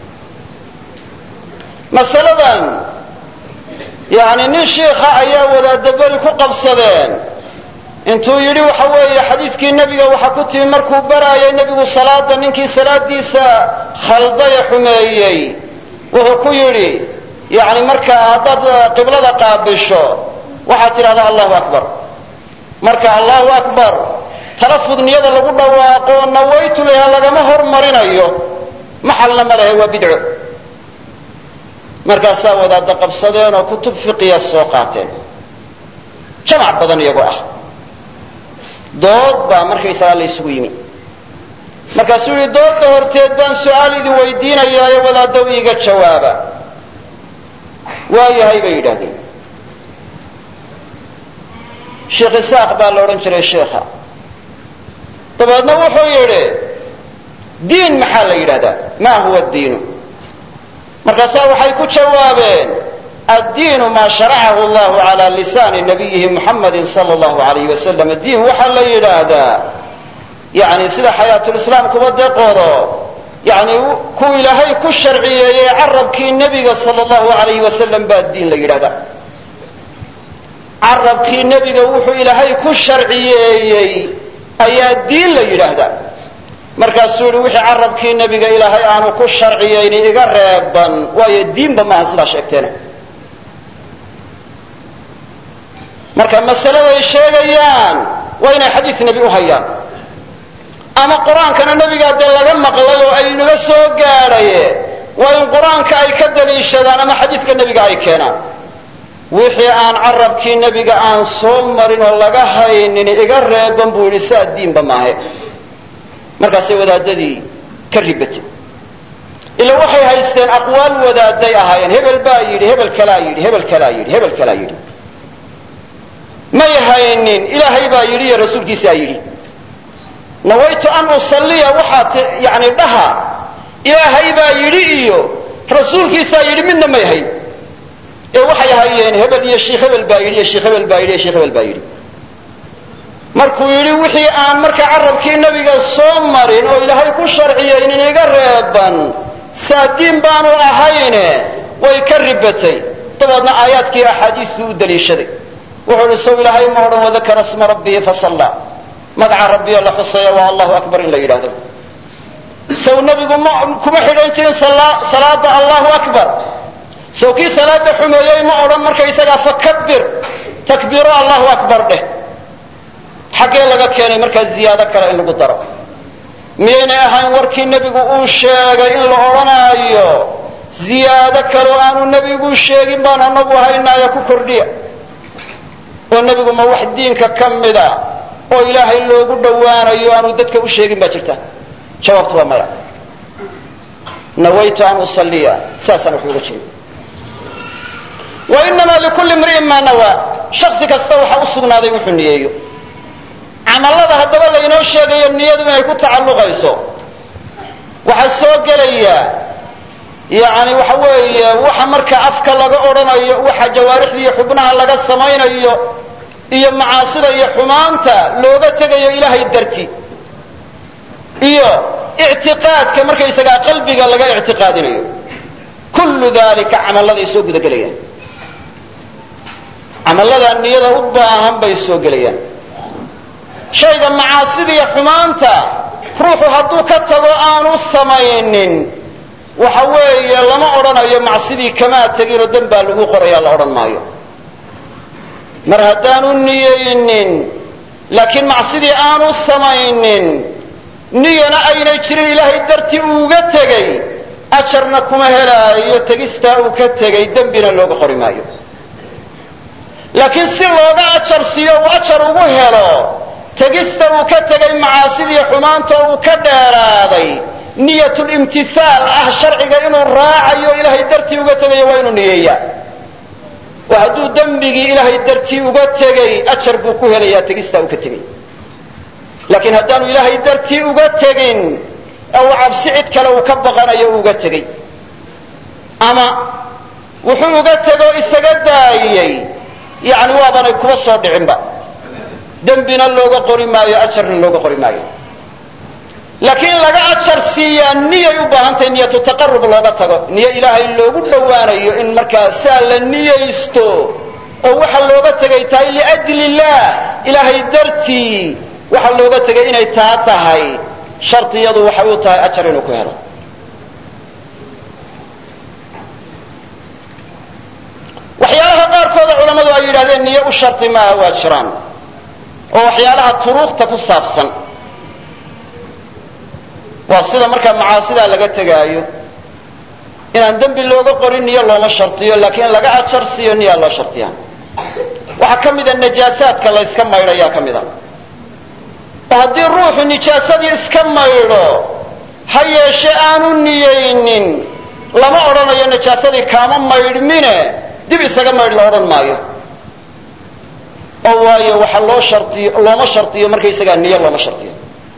masaladan yani nin shiikha ayaa wadaadaberi ku qabsadeen intuu yidhi waxa weeye xadiidkii nebiga waxa ku timi markuu baraayay nebigu salaada ninkii salaadiisa khaldaya xumeeyey wuxuu ku yidhi yani markaa haddaad qiblada qaabisho waxaad tidhahdaa allahu akbar marka allahu akbar talafud niyada lagu dhawaaqo nawaytu leha lagama hormarinayo maxalna ma lehe waa bidco markaasaa wadaada qabsadeen oo kutub fiqiya soo qaateen jamac badan iyagoo ah dood baa markaysagaa la ysugu yimi markaasuu yihi doodda horteed baan su-aal idin weydiinayaayo wadaaddow iiga jawaaba waayahay bay yidhahdeen sheekh isaaq baa la odhan jiray sheikha dabeedna wuxuu yidhi diin maxaa la yidhahdaa ma huwa diinu markaasaa waxay ku jawaabeen addiinu maa sharacahu allahu cala lisaani nabiyihi muxamadi sala allahu alayh wasalam diin waxaa la yidhaahdaa yani sida xayaatulislaamkuba dee qoro yani kuu ilaahay ku sharciyeeyey carabkii nebiga sala allahu alayh wasalam baa diin la yidhahdaa carabkii nebiga wuxuu ilaahay ku sharciyeeyey ayaa diin la yidhaahdaa markaasuu yihi wixii carabkii nebiga ilaahay aanu ku sharciyayni iga reeban waayo diinba maaha sidaa sheegteena marka masaladay sheegayaan waa inay xadiis nebi u hayaan ama qur-aankana nebigaa dee laga maqlay oo ay naga soo gaadhaye waa in qur-aanka ay ka daliishadaan ama xadiiska nebiga ay keenaan wixii aan carabkii nebiga aan soo marin oo laga haynin iga reeban buu yidhi saa diinba maahe markaasay wadaadadii ka ribatay ila waxay haysteen aqwaal wadaaday ahaayeen hebel baa yidhi hebel kalaa yidhi hebel kalaa yidhi hebel kalaa yidhi may haynin ilaahay baa yidhi iyo rasuulkiisaa yidhi nawaytu an usalliya waxaad yani dhaha ilaahay baa yidhi iyo rasuulkiisaa yidhi midna may hayn ee waxay hayeen hebel iyo sheikh hebel baa yidhi iyo sheikh hebel baa yidhi iyo sheikh hebel baa yidhi markuu yidhi wixii aan marka carabkii nebiga soo marin oo ilaahay ku sharciyaynin iga reeban saadiin baanu ahayne way ka ribatay dabeedna aayaadkii axaadiistuu u daliishaday wuxuu ihi sow ilaahay ma odhan wadakara sma rabbihi fasalla magaca rabbiyo la xusaya waa allahu akbar in la yidhaahdo sow nebigu ma kuma xidhan jirin salaada allahu akbar sow kii salaada xumeeyey ma odhan markaysagaa fakabir takbiiro allahu akbar dheh xaggee laga keenay markaa ziyaado kale in lagu daro miyaynay ahayn warkii nebigu uu sheegay in la odhanaayo ziyaado kaleo aanu nebigu sheegin baan anagu haynaayo ku kordhiya oo nebigu ma wax diinka ka mida oo ilaahay loogu dhowaanayo aanu dadka u sheegin baa jirta jawaabtu waa maya nawaytu an usalliya saasaan wax uga jeeda wainamaa likulli imri'in maa nawaa shaksi kasta waxa u sugnaaday wuxuu niyeeyo camallada haddaba laynoo sheegayo niyadu inay ku tacalluqayso waxaa soo gelaya yani waxa weeye waxa marka afka laga odhanayo waxa jawaarixda iyo xubnaha laga samaynayo iyo macaasida iyo xumaanta looga tegayo ilaahay darti iyo ictiqaadka markaysagaa qalbiga laga ictiqaadinayo kullu dalika camalladay soo gudagelayaan camallada niyada u baahan bay soo gelayaan shayga macaasidiiyo xumaanta ruuxu hadduu ka tago aanu samaynin waxa weeye lama odhanayo macsidii kamaa teginoo dan baa lagu qoraya la odhan maayo mar haddaanu niyeynin laakiin macsidii aanu samaynin niyana aynay jirin ilaahay dartii uuga tegey ajarna kuma helaayo tegistaa uu ka tegey dembina looga qori maayo laakiin si looga ajar siiyo uu ajar ugu helo tegista uu ka tegay macaasidii xumaanta uu ka dheeraaday niyatulimtihaal ah sharciga inuu raacayo ilaahay dartii uga tegayo waa inuu niyeeyaa oo hadduu dembigii ilaahay dartii uga tegey ajar buu ku helayaa tegistaa uu ka tegey laakiin haddaanu ilaahay dartii uga tegin ee uu cabsi cid kale uu ka baqanayo uga tegey ama wuxuu uga tego isaga daayey yani waabanay kuba soo dhicinba dembina looga qori maayo ajarna looga qori maayo laakiin in laga ajar siiyaa niyay u baahantahay niyatu taqarub looga tago niyo ilaahay loogu dhowaanayo in markaa saa la niyaysto oo waxa looga tegay tahay liajli illah ilaahay dartii waxa looga tegay inay taa tahay shardiyadu waxay u tahay ajar inuu ku helo waxyaalaha qaarkooda culammadu ay yidhahdeen niyo u shardi maaha waa jiraan oo waxyaalaha turuuqta ku saabsan waa sida markaa macaasidaa laga tegaayo inaan dembi looga qorin niyo looma shardiyo laakiin laga ajar siiyo niyaa loo shardiyaa waxaa ka mida najaasaadka la yska maydhayaa ka mid a oo haddii ruuxu nijaasadii iska maydho ha yeeshe aanu niyaynin lama odhanayo najaasadii kaama maydhmine dib isaga maydh la odhan maayo oo waayo waxa loo shardiyo looma shardiyo markaysagaa niyo looma shardiyo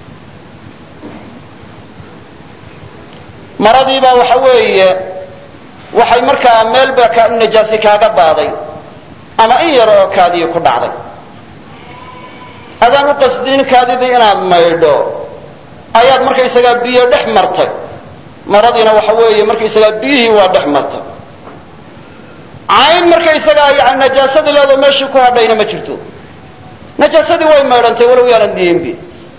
maradiibaa waxa weeye waxay markaa meelba ka najaasi kaaga baaday ama in yar oo kaadii ku dhacday adaan u qasdinin kaadidii inaad maydho ayaad markaysagaa biyo dhex martay maradiina waxa weeye markaysagaa biyihii waa dhex martay cayn markaysagaa yani najaasadii leedoo meeshii ku hadhayna ma jirto najaasadii way maydhantay walow yaanad niyenbi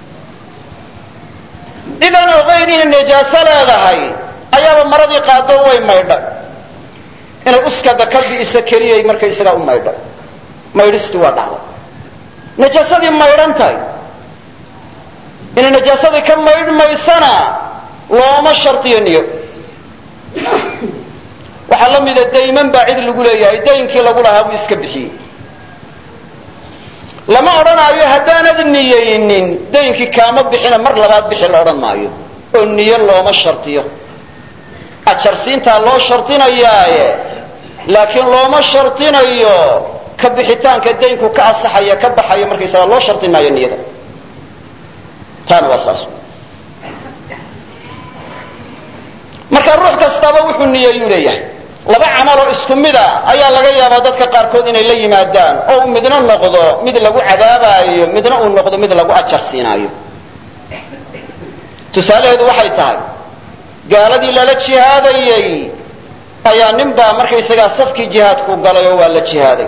idan ogayn inay najaaso leedahay ayaaba maradii qaado way maydhay inay uskada ka bi'isa keliyay markaysagaa u maydhay maydhistii waa dhacday najaasadii maydhan tahay inay najaasadii ka maydhmaysana looma shardiyo niyo waxaa la mida dayman baa cid lagu leeyahay daynkii lagu lahaa buu iska bixiyey lama odhanaayo haddaanad niyaynin daynkii kaama bixina mar labaad bixi la odhan maayo oo niyo looma shardiyo ajarsiintaa loo shardinayaaye laakiin looma shardinayo ka bixitaanka daynku ka asaxaya ka baxaya markaysaga loo shardin maayo niyada taana waa saas marka ruux kastaaba wuxuu niyeeyuu leeyahay laba camal oo isku mida ayaa laga yaabaa dadka qaarkood inay la yimaadaan oo uu midna noqdo mid lagu cadaabaayo midna uu noqdo mid lagu ajar siinaayo tusaalaheedu waxay tahay gaaladii lala jihaadayey ayaa nin baa markaysagaa safkii jihaadku galay oo waa la jihaaday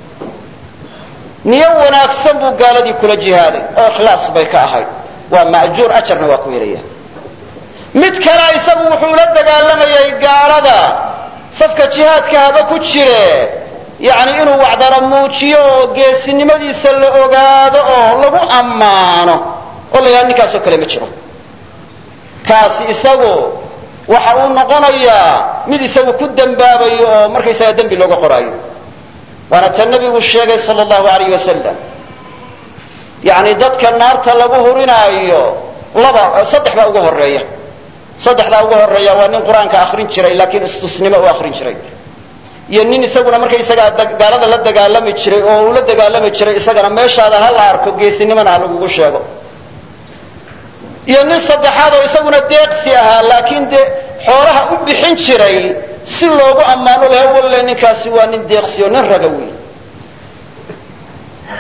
niyo wanaagsan buu gaaladii kula jihaaday oo ikhlaas bay ka ahayd waa ma'juur ajarna waa ku helaya mid kale isagu wuxuu la dagaalamayay gaalada safka jihaadka haba ku jire yacni inuu wacdara muujiyo oo geesinimadiisa la ogaado oo lagu ammaano oo la yidhaha ninkaasoo kale ma jiro kaasi isagu waxa uu noqonayaa mid isagu ku dembaabayo oo markaysaga dembi looga qoraayo waana ta nebigu sheegay sala allahu alayh wasalam yacni dadka naarta lagu hurinaayo laba saddex baa ugu horeeya saddexdaa ugu horeeya waa nin qur-aanka akrin jiray laakiin istusnimo u akrin jiray iyo nin isaguna markaysagaa gaalada la dagaalami jiray oo uu la dagaalami jiray isagana meeshaada ha la arko geesinimona ha lagugu sheego iyo nin saddexaad oo isaguna deeqsi ahaa laakiin dee xoolaha u bixin jiray si loogu ammaano laha walle ninkaasi waa nin deeqsi oo nin raga wey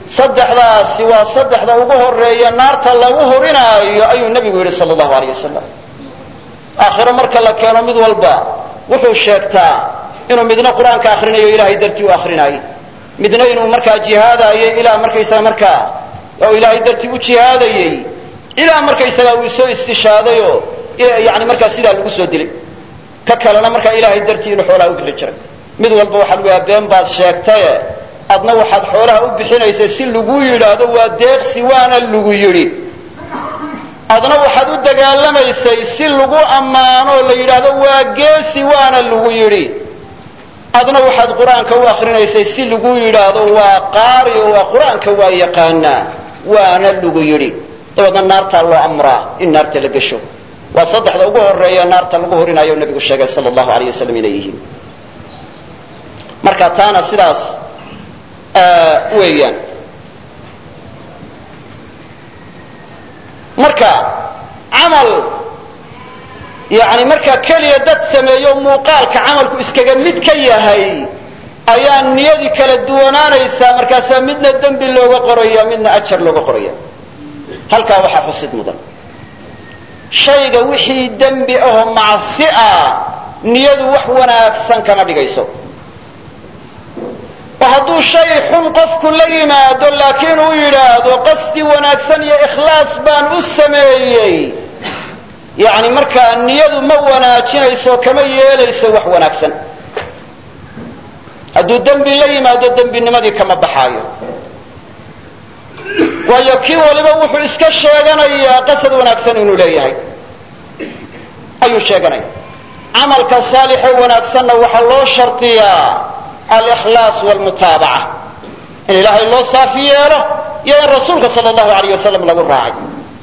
saddexdaasi waa saddexda ugu horeeya naarta lagu hurinaayo ayuu nebigu yidhi sala allahu aleyh wasalam aakhiro marka la keeno mid walba wuxuu sheegtaa inuu midna qur-aanka akrinayo ilaahay dartii u akrinaayo midna inuu markaa jihaadaayo ilaa markaysaga markaa oo ilaahay dartii u jihaadayey ilaa markaysaga uu soo istishaadayoo yani markaa sidaa lagu soo dilay ka kalena markaa ilaahay dartii inuu xoolaha u bixi jiray mid walba waxaa lagu yaha been baad sheegtaye adna waxaad xoolaha u bixinaysay si lagu yidhaahdo waa deeqsi waana lagu yidhi adna waxaad u dagaalamaysay si lagu ammaano la yidhaahdo waa geesi waana lagu yidhi adna waxaad qur-aanka u akrinaysay si lagu yidhaahdo waa qaari oo waa qur-aanka waa yaqaanaa waana lagu yidhi dabeedna naartaa loo amraa in naarta la gesho waa saddexda ugu horeeya naarta lagu horinayo nabigu sheegay sala allahu aleyh wasalam inay yihiin marka taana sidaas weeyaan marka camal yani markaa keliya dad sameeyo muuqaalka camalku iskaga mid ka yahay ayaa niyadii kala duwanaanaysaa markaasaa midna dembi looga qoraya midna ajar looga qoraya halkaa waxaa xusid mudan shayga wixii dembi ahoo macsi ah niyadu wax wanaagsan kama dhigayso oo hadduu shay xun qofku la yimaado laakiin uu yidhaahdo qasdi wanaagsan iyo ikhlaas baan u sameeyey yani markaa niyadu ma wanaajinayso kama yeelayso wax wanaagsan hadduu dembi la yimaado dembinimadii kama baxaayo waayo kii waliba wuxuu iska sheeganayaa qasad wanaagsan inuu leeyahay ayuu sheeganaya camalka saalixo wanaagsanna waxaa loo shardiyaa alkhlaas wlmutaabaca in ilaahay loo saafi yeelo iyo in rasuulka sal allahu alayh wasalam lagu raacay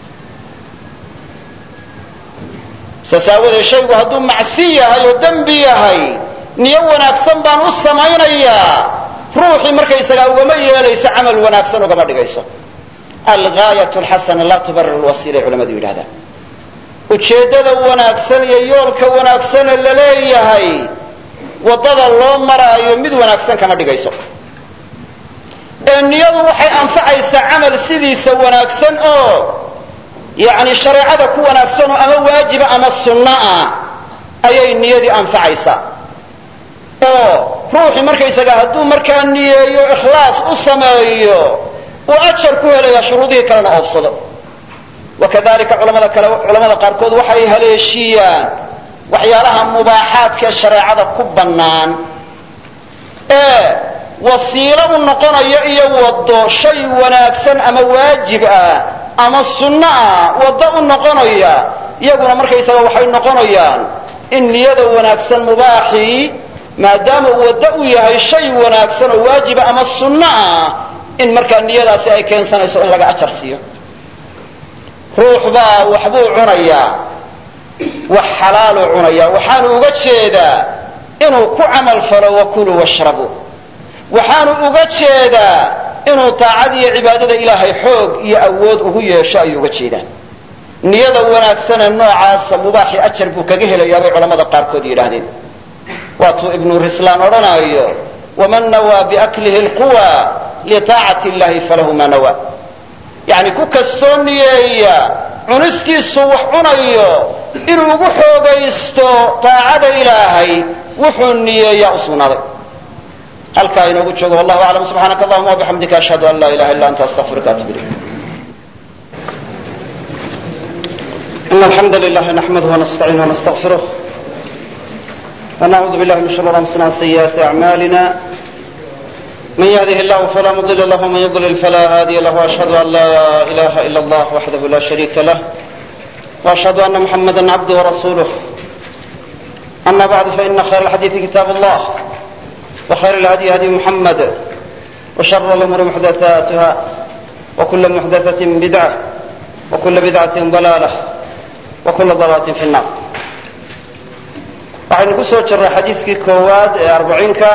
saas aawadeed shaygu hadduu macsi yahay oo dembi yahay niyo wanaagsan baan u samaynayaa ruuxii markaysagaa ugama yeelayso camal wanaagsan ugama dhigayso algaayat lxasana laa tubarir lwasiilay culamadu yidhahdaan ujeeddada wanaagsan iyo yoolka wanaagsane la leeyahay waddada loo maraayo mid wanaagsan kama dhigayso ee niyadu waxay anfacaysaa camal sidiisa wanaagsan oo yani shareecada ku wanaagsanoo ama waajiba ama sunno ah ayay niyadii anfacaysaa oo ruuxii markaysaga hadduu markaa niyeeyo ikhlaas u sameeyo uu ajar ku helaya shuruudihii kalena oobsado wakadalika culamada kale culamada qaarkood waxay haleeshiiyaan waxyaalaha mubaaxaadka shareecada ku bannaan ee wasiilo u noqonaya iyo waddo shay wanaagsan ama waajib ah ama sunno ah waddo u noqonaya iyaguna markaysaga waxay noqonayaan in niyada wanaagsan mubaaxii maadaama waddo u yahay shay wanaagsan oo waajiba ama sunno ah in markaa niyadaasi ay keensanayso in laga ajar siiyo ruux baa waxbuu cunayaa wax xalaaluu cunayaa waxaanu uga jeedaa inuu ku camal falo wakuluu washrabuu waxaanu uga jeedaa inuu taacada iyo cibaadada ilaahay xoog iyo awood ugu yeesho ayuu uga jeedaa niyada wanaagsane noocaasa mubaaxi ajar buu kaga helayaa bay culamada qaarkood yidhaahdeen waatuu ibnu rislaan odhanaayo waman nawaa biaklihi lquwa litaacati illahi falahu ma nawa yani ku kastoo niyeeya cunistiisu wax cunayo inuu ugu xoogaysto taacada ilaahay wuxuu niyeeyaa u sugnaaday halkaa inoogu joogo wallahu aclam subxaanaka allahuma wabixamdika ashhadu an laa ilaha illa anta astaqfiruka atub ilayk إن الحمد لله نحمده ونستعينه ونستغفره ونعوذ بالله من شرور أنفسنا وسيئات أعمالنا من يهده الله فلا مضل له ومن يضلل فلا هادي له وأشهد أن لا إله إلا الله وحده لا شريك له وأشهد أن محمدا عبده ورسوله أما بعد فإن خير الحديث كتاب الله وخير الهدي هدي محمد وشر الأمور محدثاتها وكل محدثة بدعة وكل بدعة ضلالة وكل ضلالة في النار waxaynu ku soo jirray xadiiskii koowaad ee arbaciinka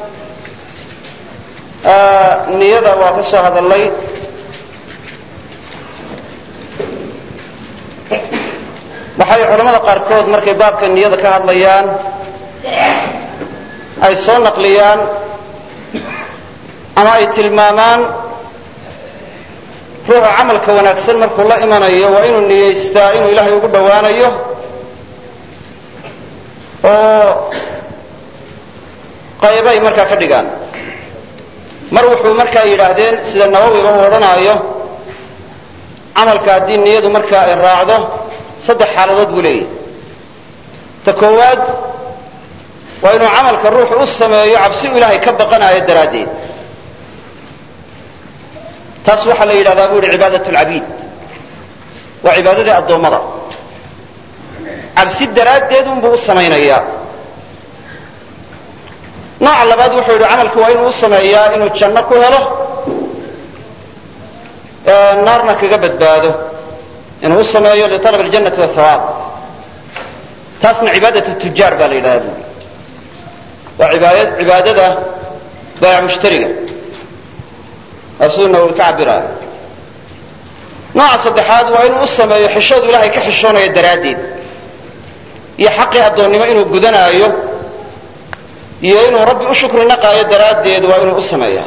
niyada waa ka soo hadalay waxay culamada qaarkood markay baabka niyada ka hadlayaan ay soo naqliyaan ama ay tilmaamaan ruuxa camalka wanaagsan markuu la imanayo waa inuu niyeystaa inuu ilaahay ugu dhowaanayo oo qaybay markaa ka dhigaan mar wuxuu markaa yidhaahdeen sida nawowiba u odhanaayo camalka haddii niyadu markaa ay raacdo saddex xaaladood buu leeyahy ta koowaad waa inuu camalka ruuxu u sameeyo cabsi u ilaahay ka baqanayo daraaddeed taas waxaa la yidhahdaa bu yihi cibaadat lcabiid waa cibaadadii addoommada cabsi daraaddeed unbuu u samaynayaa nooca labaad wuxuu yidhi camalku waa inuu u sameeyaa inuu janno ku helo naarna kaga badbaado inuu u sameeyo lialab aljannati wahawaab taasna cibaadat tujaar baa la yidhahdaa buui waa cibaadada baayac mushtariga waa siduu nawowi ka cabiraayo nooca saddexaad waa inuu u sameeyo xishoodu ilahay ka xishoonayo daraaddeed iyo xaqii addoonnimo inuu gudanaayo iyo inuu rabbi u shukri naqaayo daraaddeed waa inuu u sameeyaa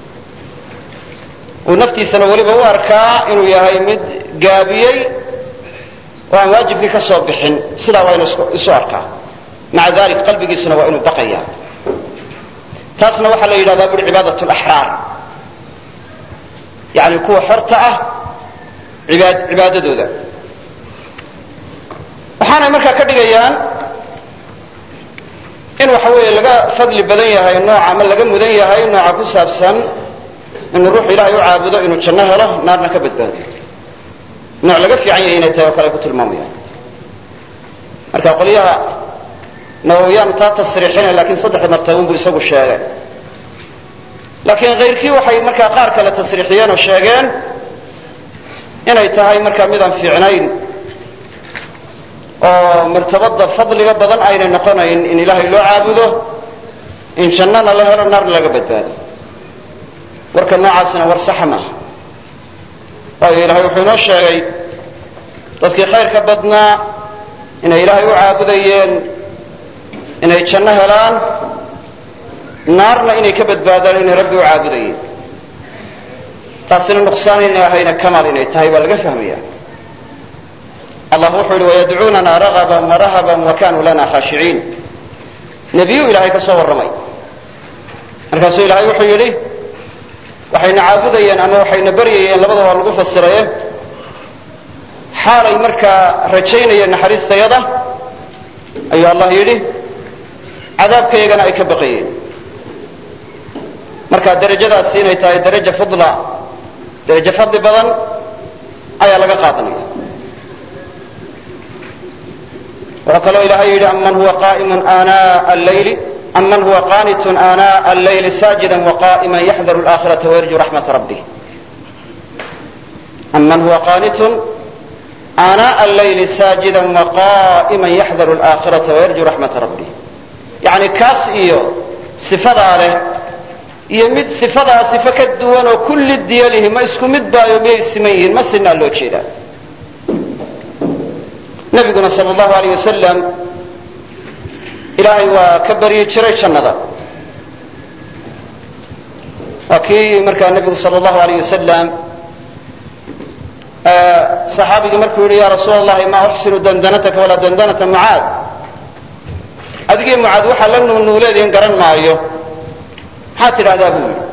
uu naftiisana weliba u arkaa inuu yahay mid gaabiyey oo aan waajibkii ka soo bixin sidaa waa inuu isu arkaa maca dalik qalbigiisuna waa inuu baqaya taasna waxaa la yidhahdaa buri cibaadat laxraar yani kuwa xorta ah cibaadadooda waxaanay markaa ka dhigayaan in waxa weeye laga fadli badan yahay nooca ama laga mudan yahay nooca ku saabsan inuu ruuxu ilaahay u caabudo inuu janno helo naarna ka badbaado nooc laga fiican yahay inay tahay oo kale ay ku tilmaamayaan marka qolyaha nawowiyaanu taa tasriixina lakiin saddexda martabun buu isagu sheegay laakiin kayrkii waxay markaa qaar kale tasriixiyeen oo sheegeen inay tahay markaa midaan fiicnayn oo martabada fadliga badan aynay noqonayn in ilaahay loo caabudo in jannana la helo naarna laga badbaado warka noocaasina war saxa maaha waayo ilahay wuxuu inoo sheegay dadkii khayrka badnaa inay ilaahay u caabudayeen inay janno helaan naarna inay ka badbaadaan inay rabbi u caabudayeen taasina nuqsaan inay ahayna kamaal inay tahay baa laga fahmaya allah wuxuu yihi wayadcuunana ragaban warahaban wa kanuu lana khaashiciin nebiyu ilaahay ka soo warramay markaasuu ilaahay wuxuu yidhi waxayna caabudayeen ama waxayna baryayeen labada waa lagu fasiraye xaalay markaa rajaynayeen naxariistayada ayuu allah yidhi cadaabkaygana ay ka baqayeen marka darajadaasi inay tahay daraja fudla darajo fadli badan ayaa laga qaadanaya waxaa kaloo ilahay yidhi aman huwa qa'imun aanaa allayli aman huwa qanitun aanaa allayli saajida waqa'ima yaxdaru alaakhirata wayarju raxmata rabbih aman huwa qanitun aanaa allayli saajida waqa'ima yaxdaru alaakhirata wayarju raxmata rabbih yani kaas iyo sifadaa leh iyo mid sifadaa sifo ka duwan oo kulli diyalihi ma isku mid baayo miyay siman yihiin ma sinaa loo jeedaa nabiguna sal allahu alayh wasalam ilaahay waa ka baryi jiray jannada waa kii markaa nebigu sal allahu alayh wasalam saxaabigii markuu yihi ya rasuul allahi ma uxsinu dandanataka walaa dandanata mucaad adigii mucaad waxaa la nuunuuleediin garan maayo maxaad tidhahdaa buu yidhi